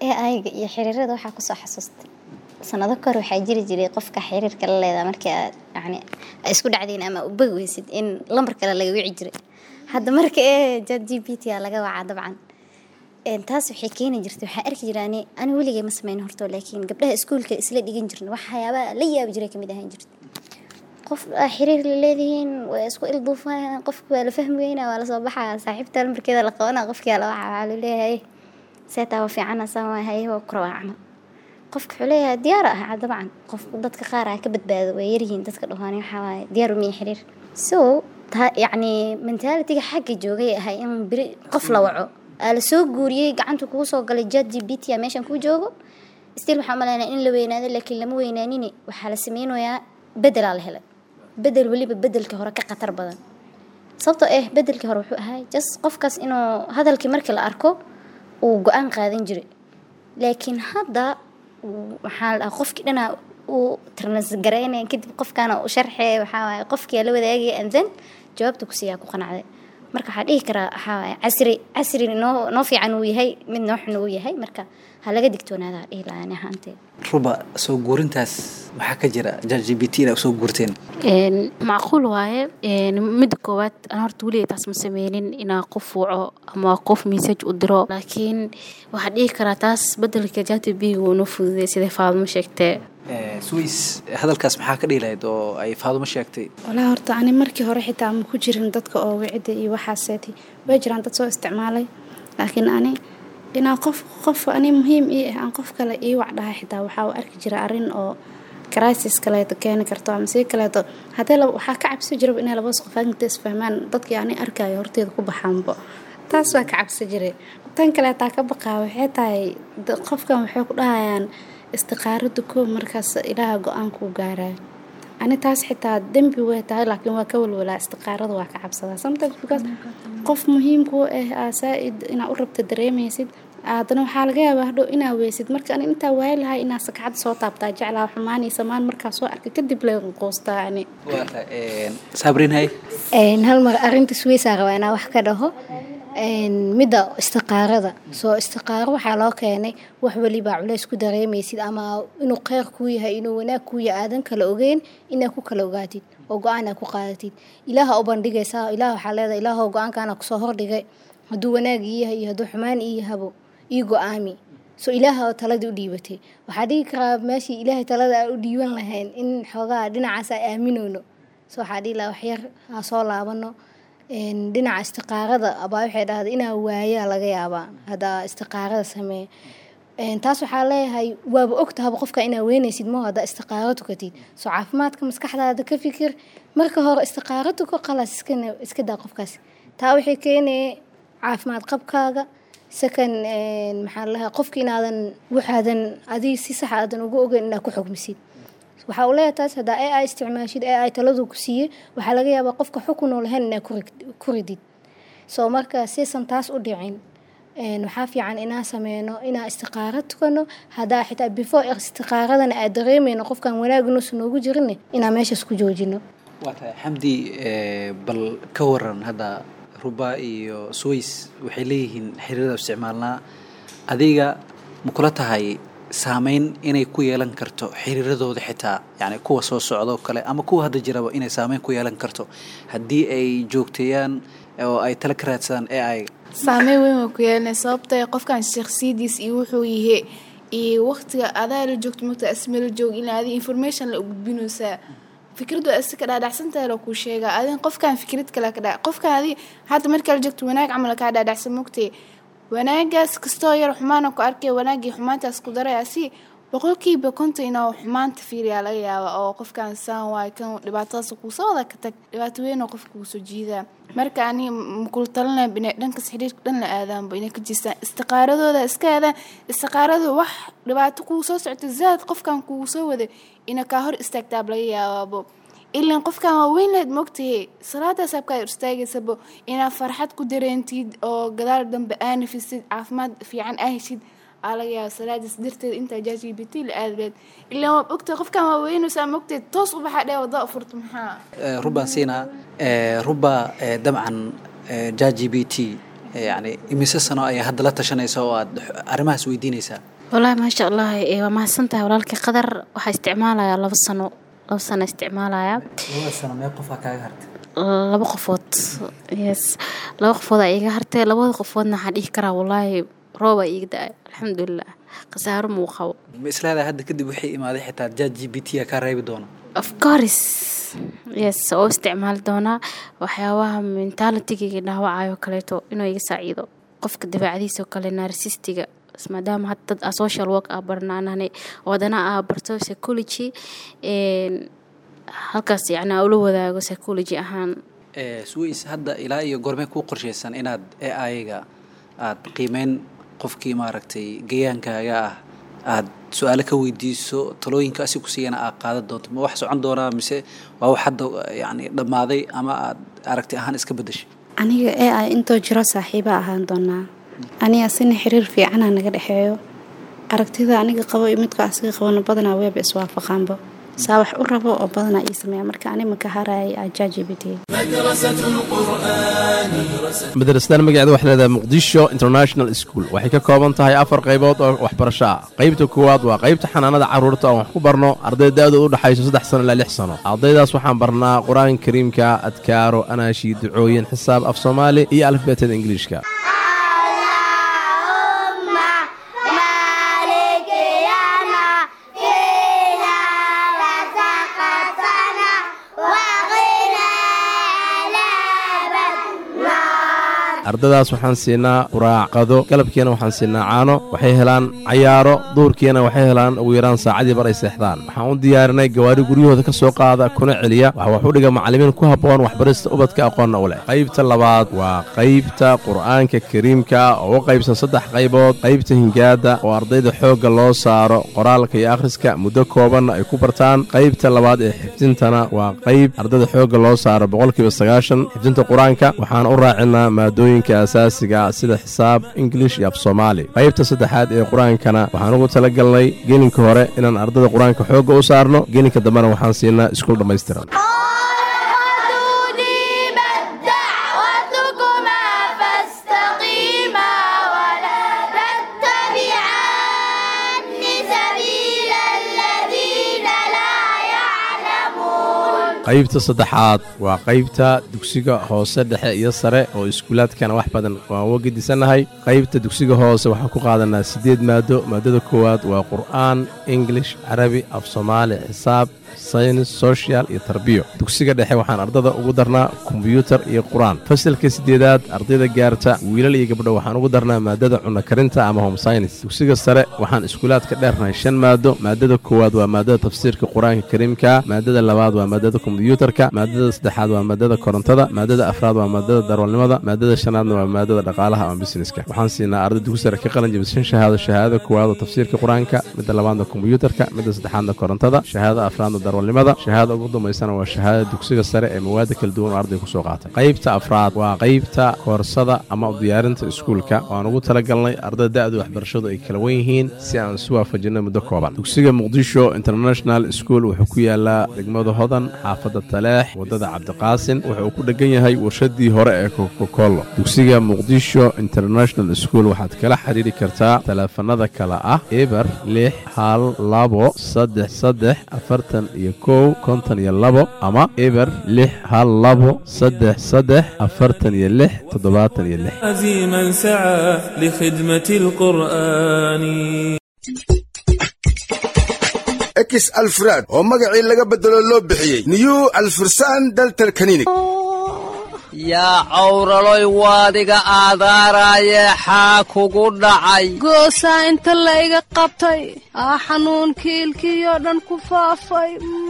AI-ga iyo xiriirada waxaa kusoo xasuustay sanado kahor waxaa jiri jiray qofka xiriirka la leedahay markii aad yani ay isku dhacdeen ama u bagi weysid in lambar kale laga wici jiray hadda marka ee chat gpt a laga wacaa dabcan Een, taas waxay keeni jirtay waxaa arki jiray ani ani weligay ma sameyn horto laakiin gabdhaha iskuulka isla dhigan jirin waxyaabaha la yaabi jiray kamid ahaan jirta qof aa xiriir la leedihiin waa isku ilduufayaan qofka waa la fahmi weynaa waa lasoo baxaa saaxiibta lambarkeeda la qabanaa qofkia la waxa waxaa laleeyahay seetaa waa fiicana saan waa haye waa kura waa camal qofka wuxuu leeyahay diyaar ah dabcan qof dadka qaar ah ka badbaado way yaryihiin dadka dhawaani waxaa waaye diyaar umiya xiriir so ta yacni mentalitiga xagga joogay ahay in beri qof la waco aa la soo guuriyey gacanta kugu soo galay chat gpt a meeshan kuu joogo still waxaa umaleynaya in la weynaado laakiin lama weynaanin waxaa la sameynayaa bedelaa la helay bedel weliba bedelka hore ka khatar badan sababtoo ah bedelkii hore wuxuu ahay just qofkaas inuu hadalkii markii la arko uu go-aan qaadan jiray laakiin hadda uu- waxaa la dhahaa qofkii dhanaa uu transgareynaya kadib qofkaana u sharxaya waxaa waaye qofkii la wadaagaya and then jawaabta kusiiyaa ku qanacday marka waxaa dhihi karaa waxaa waaye casri casri noo noo fiican uu yahay mid noo xun uu yahay marka ha laga digtoonaada dhihi lahaa ani ahaantee ruba soo guurintaas maxaa ka jira chat gpt inaa soo guurteen Een, macquul waaye Een, midda koowaad aan horta weliga taas ma sameynin inaa qof waco ama qof message u diro laakiin waxaa dhihi karaa taas bedelka jatb wuu noo fududay sida faadmo sheegtee Eh, swiss hadalkaas maxaa ka dhihi lahayd oo ay faadumo sheegtay walaa horta ani markii hore xitaa ma ku jirin dadka oo wicida iyo waxaaseeti way jiraan dad soo isticmaalay laakiin ani inaa qof qof ani muhiim ii ah aan qof kale ii wac dhahay xitaa waxaa u arki jira arrin oo crisis kaleeto keeni karto ama si kaleeto haddee laba waxaa ka cabsi jiraba inay labas qof inta isfahmaan dadkii ani arkayo horteeda ku baxaanbo taas waa ka cabsi jiray tan kaleetaa ka baqaa waxay tahay da- qofkan waxay ku dhahayaan istiqaarada koob markaas ilaaha go-aankuu gaarayo ani taas xitaa dembi way tahay laakiin waa ka walwalaa istiqaarada waa ka cabsadaa sometimes because qof muhiimku ah aa saa-id inaa u rabta dareemaysid haddana waxaa laga yaabaa hadhow inaa weysid marka ani intaa waayi lahay inaa sakacad soo taabtaa jeclaa xumaan iyo samaan markaa soo arkay kadib leeqoostaa ani saabrin hay Een, hal mar arinta suweysaa rabaa inaa wax ka dhaho Een, midda istiqaarada soo istiqaaro waxaa loo keenay wax weliba culays ku dareemaysid ama inuu kheyr kuu yahay inuu wanaag kuu yahay aadan kala ogeyn inaa ku kala ogaatid oo go-aan aa ku qaadatid ilaaha u bandhigaysaa ilaah waxaa leedahay ilaahoo go-aankaana kusoo hordhigay hadduu wanaag ii yahay iyo hadduu xumaan ii yahabo ii go-aami so ilaaha oo taladii u dhiibatay waxaa dhigi karaa meeshii ilaahay talada aan u dhiiban lahayn in xoogaa dhinacaas aan aaminoono so waxaa dhihi lahaa waxyar ha soo laabano Een, dhinaca istiqaarada abaa waxay dhahday inaa waayaa laga yaabaa haddaa istiqaarada sameeya Een, taas waxaa leeyahay waaba ogtahaba qofka inaa weynaysid mo haddaa istiqaaro tukatid soo caafimaadka maskaxdaada ka fikir marka hore istiqaaro tuko qalas iska ne- iska daa qofkaas taa waxay keenaya caafimaad qabkaaga second een, maxaa la dhahaa qofka inaadan waxaadan adiga si sax aadan uga ogeyn inaad ku xugmisid waxaa uu leeyahay taas haddaa ai isticmaashid ai taladu ku siiyey waxaa laga yaabaa qofka xukun oo lahayn inaad ku rig- ku ridid soo marka sisan taas u dhicin een, waxaa fiican inaan sameyno inaan istiqaaro tukano haddaa xitaa before istiqaaradana aad dareemeyno qofkan wanaaginuusa noogu jirin inaan meeshaas ku joojino waa tahay xamdi eh, bal ka waran hadda ruba iyo swiss waxay leeyihiin xiriirada isticmaalnaa adiga ma kula tahay saameyn inay ku yeelan karto xiriiradooda xitaa yani kuwa soo socdoo kale ama kuwa hadda jiraba inay saameyn ku yeelan karto haddii ay joogteeyaan oo ay tala ka raadsadaan ai saameyn weyn way ku yeelanay sababta qofkan shakhsiyadiis iyo wuxuu yahay iyo waqtiga adaa la joogto mogta asme la joog in adi information la gudbinaysaa fikradu asi ka dhaadhacsantahay la kuu sheegaa adin qofkan fikrad kale ka dha qofkan adi hadda markaa la joogto wanaag camal kaa dhaadhacsan mogtay wanaagaas kastoo yar xumaana ku arkay wanaagii xumaantaas ku daray asi boqolkiiba konton inaa xumaanta fiiriyaa laga yaaba oo qofkan saan waay kan dhibaatadaas kuusoo wada ka tag dhibaato weyn oo qofka kuusoo jiidaa marka ani makula talinaya inay dhankas xiriirka dhan la aadaanba inay ka jeestaan istiqaaradooda iska aadaan istiqaaradu wax dhibaato kuu soo socto zaad qofkan kugu soo waday ina kaa hor istaagtaab laga yaabaabo ilan qofkan waa weyn leed mogtahay salaadaas abkaa hor istaagaysaba inaad farxad ku dareentid oo gadaal dambe aa nafisid caafimaad fiican aa heshid aa laga yaaba salaadaas darteed intaa jaaji bt la aadleed ilan waa ogtahay qofkan waa weynaysaa mogtahay toos u baxaa dhee wada furto maxaa Eh, ruban siina eh, ruba eh, dabcan ja g b t yani imise sano ayaa hadda la tashanaysa oo aad arrimahaas weydiinaysaa wallaahi maasha allah ee, waa mahadsan tahay walaalkii qadar waxaa isticmaalayaa labo sano labo sano isticmaalayaa labada sano mee qofaa kaaga hartay laba qofood yes laba qofood aa iiga hartay labada qofoodna waxaan dhihi karaa wallaahi rooba iiga da-ay alxamdulilah khasaaro muu qabo ma isleedahay hadda kadib wixii imaaday xitaa jat g b t a kaa reebi doono of course yes oo isticmaali doonaa waxyaabaha mentalitigayga dhaawacayo kaleeto inuu iga saaciido qofka dabeecadiisa oo kale narsistiga maadaama hadda dad ah social work ah barnaanane oo haddana ah barto psychology een, halkaas yacni aa ula wadaago psychology ahaan Eh, sways hadda ilaa iyo goormee kuu qorshaysan inaad ai-ga aad qiimeyn qofkii maaragtay gayaankaaga ah aad su-aalo ka weydiiso talooyinka asi ku siiyana aad qaadan doonto ma wax socon doonaa mise waa wax hadda yani dhammaaday ama aad aragti ahaan iska beddeshay aniga ee ay intoo jiro saaxiiba ahaan doonaa aniga asina xiriir fiicana naga dhexeeyo aragtida aniga qabo iyo midka asiga qabana badanaa weeba iswaafaqaanba saa wax u rabo oo badanaa ii sameeya marka ani maka harayay ajajbt madrasadan magaceeda waxay leedahay muqdisho international school waxay ka kooban tahay afar qaybood oo waxbarasho ah qaybta koowaad waa qaybta xanaanada carruurta oo wax ku barno arday da-dooda u dhexayso saddex sano ilaa lix sano ardaydaas waxaan barnaa qur-aanka kariimka adkaaro anaashi ducooyin xisaab af soomaali iyo alifbeetada ingiliishka ardadaas waxaan siinaa quraacqado galabkiina waxaan siinaa caano waxay helaan cayaaro duurkiina waxay helaan ugu yaraan saacadii bar ay seexdaan waxaan u diyaarinay gawaari guryahooda ka soo qaada kuna celiya waxa wax u dhiga macallimiin ku habboon waxbarista ubadka aqoonna u leh qaybta labaad waa qaybta qur'aanka kariimka oo u qaybsan saddex qaybood qaybta hingaada oo ardayda xoogga loo saaro qoraalka iyo akhriska muddo koobanna ay ku bartaan qaybta labaad ee xifdintana waa qayb ardayda xoogga loo saaro boqolkiiba sagaashan xifdinta qur-aanka waxaan u raacinaa maadooyinka asaasiga ah sida xisaab ingilish iyo af soomaali qaybta saddexaad ee qur-aankana waxaan ugu talagalnay gelinka hore inaan ardayda qur-aanka xoogga u saarno gelinka dambena waxaan siinaa iskuul dhammaystiran qaybta saddexaad waa qaybta dugsiga hoose dhexe iyo sare oo iskuulaadkana wax badan waan uga gedisannahay qaybta dugsiga hoose waxaan ku qaadanaa siddeed maado maadada koowaad waa qur'aan ingilish carabi af soomaali xisaab saynis social iyo tarbiyo dugsiga dhexe waxaan ardada ugu darnaa kombyuutar iyo qur-aan fasalka siddeedaad ardayda gaarta wiilal iyo gabdho waxaan ugu darnaa maadada cunno karinta ama home synis dugsiga sare waxaan iskuulaadka dheernahay shan maado maadada koowaad waa maadada tafsiirka qur-aanka kariimka maadada labaad waa maadada kombyuutarka maadada saddexaad waa maadada korontada maadada afraad waa maadada darwalnimada maadada shanaadna waa maadada dhaqaalaha ama busineska waxaan siinaa arday dugsi sare ka qalin jabisa shan shahaado shahaadada koowaad oo tafsiirka qur-aanka midda labaadna kombyuutarka midda saddexaadna korontada shahaadada afraadna darwalnimada shahaadada ugu dambaysana waa shahaadada dugsiga sare ee mawaada kala duwan oo arday ku soo qaatay qaybta afraad waa qaybta koorsada ama u diyaarinta iskuulka waan ugu talagalnay ardada da-da waxbarashadu ay kala wen yihiin si aan isu waafajinno muddo kooban dugsiga muqdisho international school wuxuu ku yaalaa degmada hodan xaafadda taleex waddada cabdiqaasin wuxuu ku dhegan yahay warshadii hore ee kokokolo dugsiga muqdisho international school waxaad kala xiriiri kartaa taleefanada kale ah eber lix hal labo saddex saddex afartan iyo kow konton iyo labo ama eber lix hal labo saddex saddex afartan iyo lix toddobaatan iyo lix عزيما سعى لخدمة القرآن ekis alfraad oo magacii laga beddelo loo bixiyey new alfursan daltal kaninig yaa cawraloy waadiga aadaaraaye xaa kugu dhacay goosaa inta layga qabtay aa xanuunkii ilkiyoo dhan ku faafay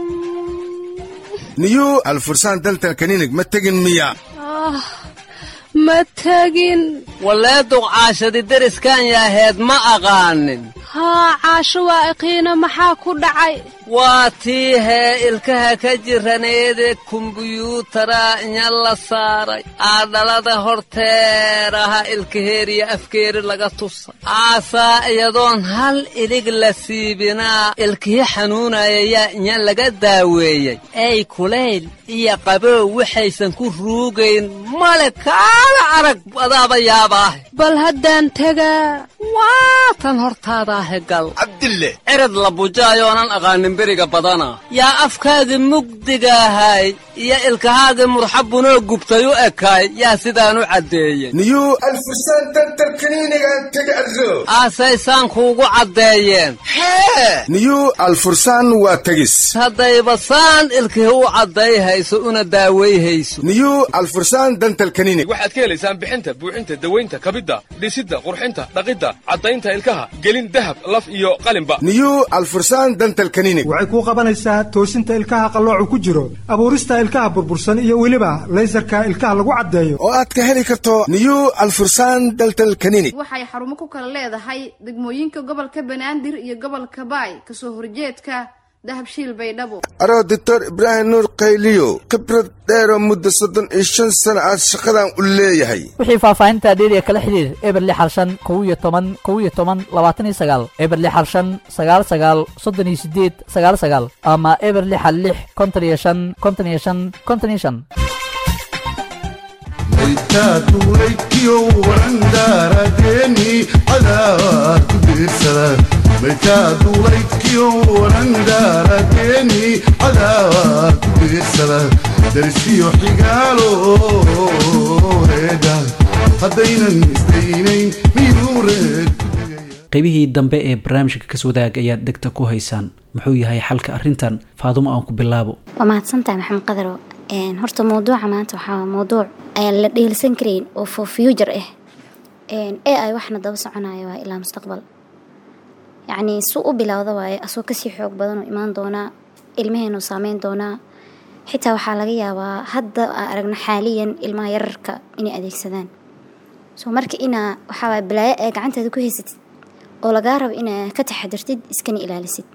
new alfursan daltal kaninig ma tegin miya ah ma tegin wallee duqcaashadi deriskan yaaheed ma aqaanin haa caasho waa iqiina maxaa ku dhacay waa tii hee ilkaha ka jiraneede kumbuyuutara inya la saaray aadhalada horteeraha ilkaheeriya afkeeri laga tusa aasaa iyadoon hal ilig la siibinaa ilkihii xanuunaya yaa inya laga daaweeyey ey kulayl iyo qabow waxaysan ku ruugayn male kaala arag adaaba yaabaahe bal haddaan tegaa waa tan hortaadaahe gal cabdille cirad la bujaayoonan aqaanin beriga badana yaa afkaagii mugdigaahay iyo ilkahaagii murxabunoo gubtay u ekaay yaa sidaan u caddeeyey niyuu alfursan dantal kaniinigan tega arro aasaysaan kuugu caddeeyeen hee niyuu alfursan waa tegis haddayba saan ilkihi u cadday hayso una daaway hayso niyuu alfursan dantal kaniinig waxaad ka helaysaan bixinta buuxinta dawaynta kabidda dhisidda qurxinta dhaqidda caddaynta ilkaha gelin dahab laf iyo qalinba niyuu alfursan dantal kaniinig waxay kuu qabanaysaa toosinta ilkaha qalloocu ku jiro abuurista ilkaha burbursan iyo weliba laysarka ilkaha lagu caddeeyo oo aad ka heli karto niyuu alfursan daltal kaniinig waxay xarumo ku kala leedahay degmooyinka gobolka banaadir iyo gobolka baay kasoo horjeedka dahabshiil baydhabo aroo doctor ibraahim nuur qayliyo khibrad dheeroo muddo soddon iyo shan sana aad shaqadan u leeyahay wixii faahfaahinta dheeriya kala xidhiir eber lix hal shan kow iyo toban kow iyo toban labaatan iyo sagaal eber lix hal shan sagaal sagaal soddon iyo sideed sagaal sagaal ama eber lix hal lix konton iyo shan konton iyo shan konton iyo shan maytaatulaykiyo warandaaradeeni cadaawaa ku diirsada maytaatulaykiyo warandaaradeeni cadaawaa ku diirsada darsiyo xigaalo reeda haddaynan isdaynayn miyuu reed qaybihii dambe ee barnaamijka kas wadaag ayaad dhegta ku haysaan muxuu yahay xalka arrintan faadumo aan ku bilaabo waa mahadsantahay maxamed qadaro horta mawduuca maanta waxaa mawduuc aan la dheelsan karayn oo for future ah ee ay waxna daba soconaya waa ilaa mustaqbal yacni su u bilowda waaye asoo kasii xoog badan oo imaan doonaa ilmaheenu saameyn doonaa xitaa waxaa laga yaabaa hadda aan aragno xaaliyan ilmaha yararka inay adeegsadaan so marka inaa waxaa balaayo ee gacantaada ku haysatid oo lagaa rabo inaa ka taxadirtid iskana ilaalisid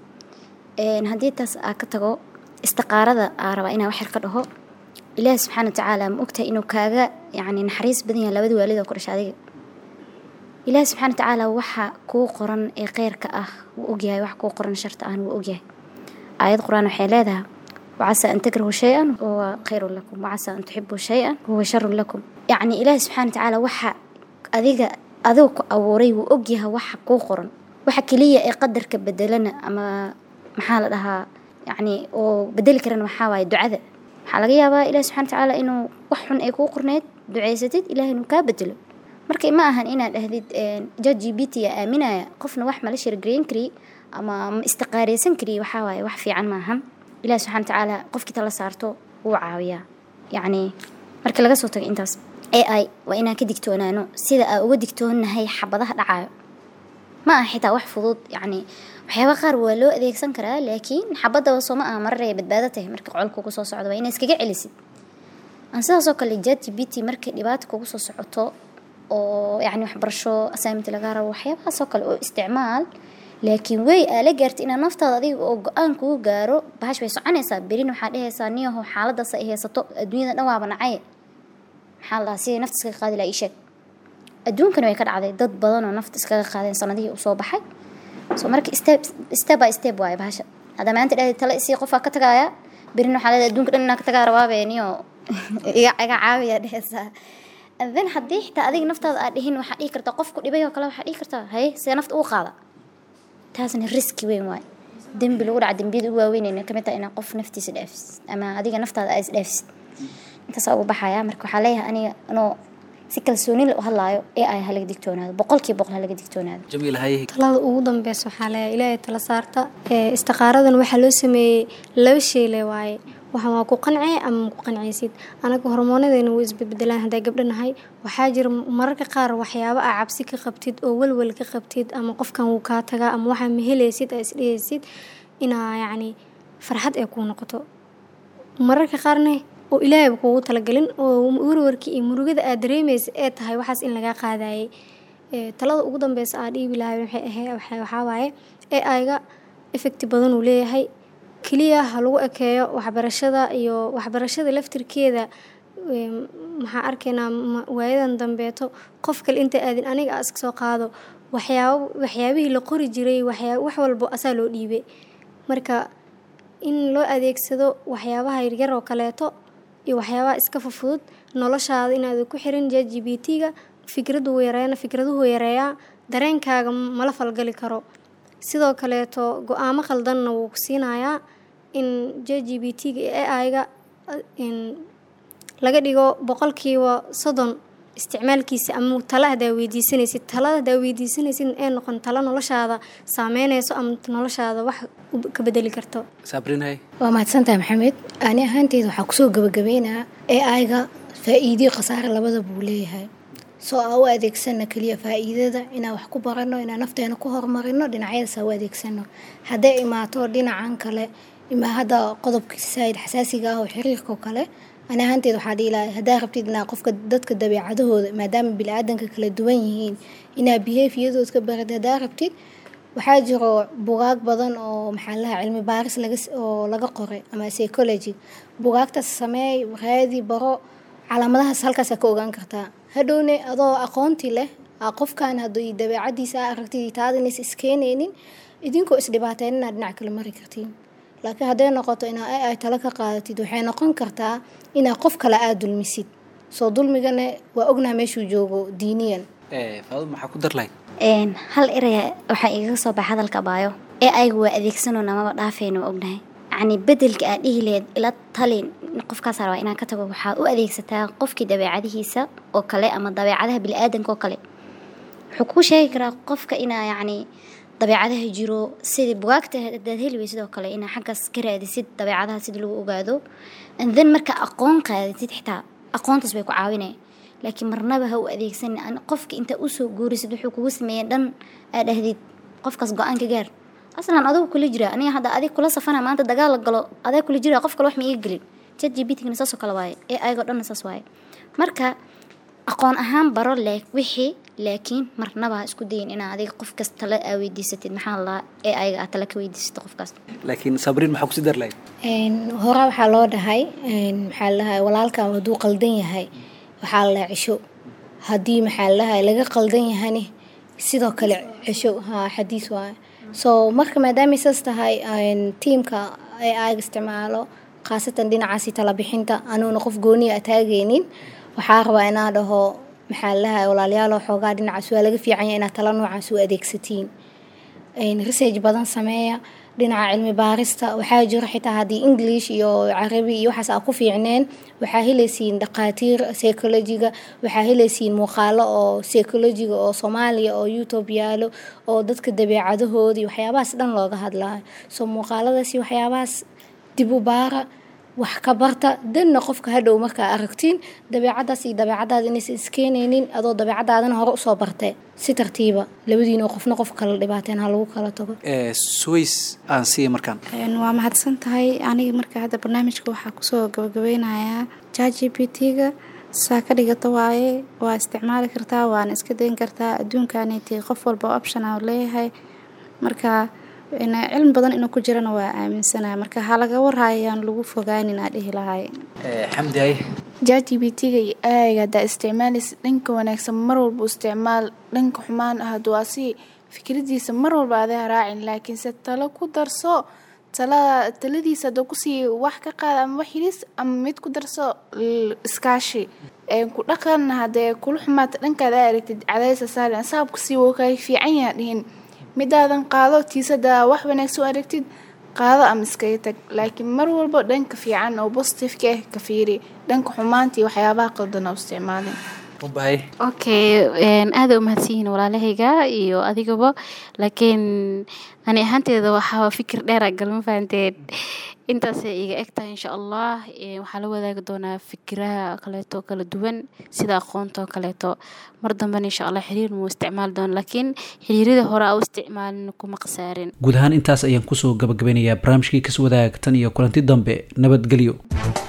haddii taas aa ka tago istiqaarada aa rabaa inaa waxyar ka dhaho ilaahi subxaana wa tacaala ma ogtahay inuu kaaga yacni naxariis badan yahay labada waalid oo ku dhasha adiga ilaahi subxaana wa tacaala waxa kuu qoran ee kheyrka ah wuu ogyahay wax kuu qoran sharta ahna wuu ogyahay aayad qur-aan waxay leedahay wacasa an takrahu shay-an huwa khayrun lakum wacasa an tuxibuu shay-an huwa sharun lakum yacni ilaahi subxaana wa tacaala waxa adiga adiga ku abuuray wuu ogyahay waxa kuu qoran waxa keliya ee qadarka bedelana ama maxaa la dhahaa yacni oo bedeli karana waxaa waaye ducada waxaa laga yaabaa ilahi subxana watacaala inuu wax xun ay kuu qorneyd ducaysatid ilaah inuu kaa bedelo marka ma ahan inaad dhahdid ja g b t a aaminaya qofna wax mala shirgareyn kari ama ma istiqaareysan kari waxaa waaye wax fiican maahan ilahi subxana watacaala qofkii tala saarto wuu caawiyaa yacni marka laga soo tago intaas a i waa inaan ka digtoonaano sida aa uga digtoonahay xabadaha dhacayo ma aha xitaa wax fudud yacni waxyaaba qaar waa loo adeegsan karaa laakiin xabadaba soo ma aha marar ay badbaado tahay marka qolka kugu soo socdo waa inaa iskaga celisid aan sidaasoo kale jet g b t markay dhibaata kugu soo socoto oo yacni waxbarasho assignment laga rabo waxyaabahaasoo kale oo isticmaal laakiin wey aa la gaartay inaad naftaada adiga oo go-aan kugu gaaro bahash way soconaysaa berin waxaa dhehaysaa niyaho xaaladaas ay haysato adduunyada dhan waaba nacay maxaa la dhahaa sidii nafta iskaga qaadi laha ii sheeg adduunkana way ka dhacday dad badan oo nafta iskaga qaadeen sanadihii usoo baxay so marka step step by step waaye bahasha hadda maanta dhahday tale isii qofaa ka tagaaya berin waxaa leedahay adduunka dhan inaa ka tagaa rabaabeeniyo iga iga caawiya dhehaysaa then haddii xitaa adiga naftaada aad dhihin waxaa dhihi kartaa qofku dhibay oo kale waxaa dhihi kartaa haye see nafta uu qaada taasna riski weyn waaye dembi lagu dhaca dembiyada ugu waaweynayna kamid tahay inaa qof naftiisa dhaafisid ama adiga naftaada aa is dhaafisid intaasaa ugu baxaya marka waxaa leeyahay aniga anoo si kalsooni u hadlaayo ee ay halaga digtoonaado boqolkiiba boqol halaga digtoonaado jamiil haye talada ugu dambeysa waxaa leeyahay ilaahay tala saarta ee istiqaaradan waxaa loo sameeyey laba shay le waaye waxaan waa ku qancee ama ma ku qancaysid anaga hormoonadeena way isbedbedelaan haddaa gabdho nahay waxaa jira mararka qaar waxyaabo aa cabsi ka qabtid oo welwel ka qabtid ama qofkan wuu kaa tagaa ama waxaa mahelaysid aa isdhehaysid inaa yacni farxad ay kuu noqoto mararka qaarne oo ilaahayba kuugu talagelin oo warwarkii iyo murugada aad dareemaysa ee tahay waxaas in lagaa qaadayay talada ugu dambeysa aa dhiibi lahay waxay ahayd waxaa waaye ee ayga effecti badan uu leeyahay keliya ha lagu ekeeyo waxbarashada iyo waxbarashada laftirkeeda em, maxaa arkaynaa ma- waayadan dambeeto qof kale inta aadin aniga aa iska soo qaado waxyaabo waxyaabihii la qori jiray waxyaa wax walbo asaa loo dhiibay marka in loo adeegsado waxyaabaha yaryar oo kaleeto iyo waxyaabaha iska fufudud noloshaada inaad ku xirin j g b t-ga fikradu yareena fikraduhu yareeyaa dareenkaaga mala falgali karo sidoo kaleeto go-aamo khaldanna wuu ku siinayaa in j g b t-ga iyo ai-ga in laga dhigo boqolkiiba soddon isticmaalkiisa ama tala hadaa weydiisanaysid talada hadaa weydiisanaysid ee noqon talo noloshaada saameynayso ama noloshaada wax u- ka bedeli karto saabrinay waa mahadsantahay maxamed ani ahaanteyda waxaa kusoo gabagabeynaa ee ayga faa-iidiyo khasaare labada buu leeyahay soo aa u adeegsano keliya faa-iidada inaan wax ku barano inaan nafteena ku horumarino dhinacyadaas aa u adeegsano hadday imaato dhinacan kale ima hadda qodobka saaid xasaasiga ah oo xiriirka oo kale ani ahaanteed waxaa dhihi lahay haddaa rabtid inaa qofka dadka dabeecadahooda maadaama bili-aadanka kala duwan yihiin inaa behaviyadood ka barid haddaa rabtid waxaa jiro bugaag badan oo maxaa lahaa cilmi baaris laga s- oo laga qoray ama psychology bugaagtaas sameey raadi baro calaamadahaas halkaas ka ogaan kartaa hadhowne adoo aqoonti leh aa qofkan haddii dabeecadiisa aa aragtid taadinays iskeenaynin idinkoo isdhibaateen inaad dhinac kale mari kartiin laakiin hadday noqoto inaa ai ay talo ka qaadatid waxay noqon kartaa inaa qof kale aad dulmisid soo dulmigana waa ognaa meeshuu joogo diiniyan faadud maxaa ku dar lahayd Een, hal eraya waxaa igaga soo baxa hadalka baayo ee aygu waa adeegsanona maba dhaafayno waa ognahay yacni bedelka aad dhihi lahayd ila talin qofkaas rabaa inaan ka tago waxaad u adeegsataa qofkii dabeecadihiisa oo kale ama dabeecadaha bili-aadanka oo kale wuxuu kuu sheegi karaa qofka inaa yacni dabeecadaha jiro sidii bugaagta hadaad heli weysid oo kale inaa xaggaas ka raadisid dabeecadaha sida lagu ogaado and then marka aqoon qaadatid xitaa aqoontaas bay ku caawinaya laakiin marnaba ha u adeegsan an- qofka intaa usoo guurisid wuxuu kugu sameeyey dhan aa dhahdid qofkaas go-aan ka gaar aslan adigu kula jira aniga hadda adig kula safana maanta dagaal la galo adaa kula jira qof kale wax ma iga gelin chat gptgana saasoo kale waaye ee ayagoo dhanna saas waaye marka aqoon ahaan baro le wixii laakiin marnaba ha isku dayin inaa adiga qof kas tale aa weydiisatid maxaa la ee ayaga aad tale ka weydiisatid qofkaas laakiin sabriin maxaa kusii dar lahayd Een, hore waxaa loo dhahay een, maxaa ladahay walaalka hadduu qaldan yahay waxaa la dhahay cisho haddii maxaa ladahay laga qaldan yahani sidoo kale cisho ha xadiis waaye so marka maadaamay saas tahay een, tiimka ee aaga isticmaalo khaasatan dhinacaasi tala bixinta anuuna qof gooniya ataagaynin waxaa rabaa inaa dhaho maxaa ladahay walaalayaal xoogaa dhinacaas waa laga fiican yahay inaad tala noocaas u adeegsatiin een, research badan sameeya dhinaca cilmi baarista waxaa jiro xitaa haddii english iyo carabi iyo waxaas aa ku fiicneen waxaa helaysiin dhaqaatiir psychologiga waxaa helaysiin muuqaalo oo psychologiga oo soomaaliya oo youtube yaalo oo dadka dabeecadahooda iyo waxyaabahaas dhan looga hadlaayo so muuqaaladaas iyo waxyaabahaas dib u baara wax ka barta danna qofka hadhow markaa aragtiin dabeecadaas iyo dabeecadaada inaysan iskeenaynin adoo dabeecadaadana hore usoo bartee si tartiiba labadiina qofna qof kala dhibaateen ha lagu kala tago suways aan siiya markaan Een, waa mahadsan tahay aniga marka hadda barnaamijka waxaa kusoo gabagabeynayaa jgpt-ga saa ka dhigata waaye waa isticmaali kartaa waana iska dayn kartaa adduunkaniti qof walba option aa leeyahay marka in cilmi badan inuu ku jirana waa aaminsanaa marka ha laga warhaayaan lagu fogaanin aa dhihi lahay xamdi ay jgbt-ga iyo aayga haddaa isticmaalaysa dhanka wanaagsan mar walba u isticmaal dhanka xumaan ah hadduu asi fikradiisa mar walba adaa raacin laakiinse talo ku darso talada taladiisa hadduu kusii wax ka qaada ama wax hilis ama mid ku darso l- iskaashi ee ku dhaqan haddee kula xumaata dhankaada aa aragtid cadaysa saarin saabkusii wuu kaga fiican yaha dhihin midaadan qaado tiisada wax wanaagsan u aragtid qaado ama iskaga tag laakiin mar walba dhanka fiican oo positifeka ah ka fiiri dhanka xumaanta iyo waxyaabaha qaldan oo isticmaalin ubahay okay een, aad u mahadsanyihiin walaalahayga iyo adigaba laakiin ani ahaanteeda waxaa fikir dheera galma fahanteen intaasay iga eg tahay insha allah Een, waxaa la wadaagi doonaa fikiraha kaleeto kala duwan sida aqoonta oo kaleeto mar dambena insha allah xiriir muu isticmaali doona laakiin xiriirada hore a u isticmaalin kuma khasaarin guud ahaan intaas ayaan kusoo gabagabeynayaa barnaamijkii kas wadaag tan iyo kulanti dambe nabadgelyo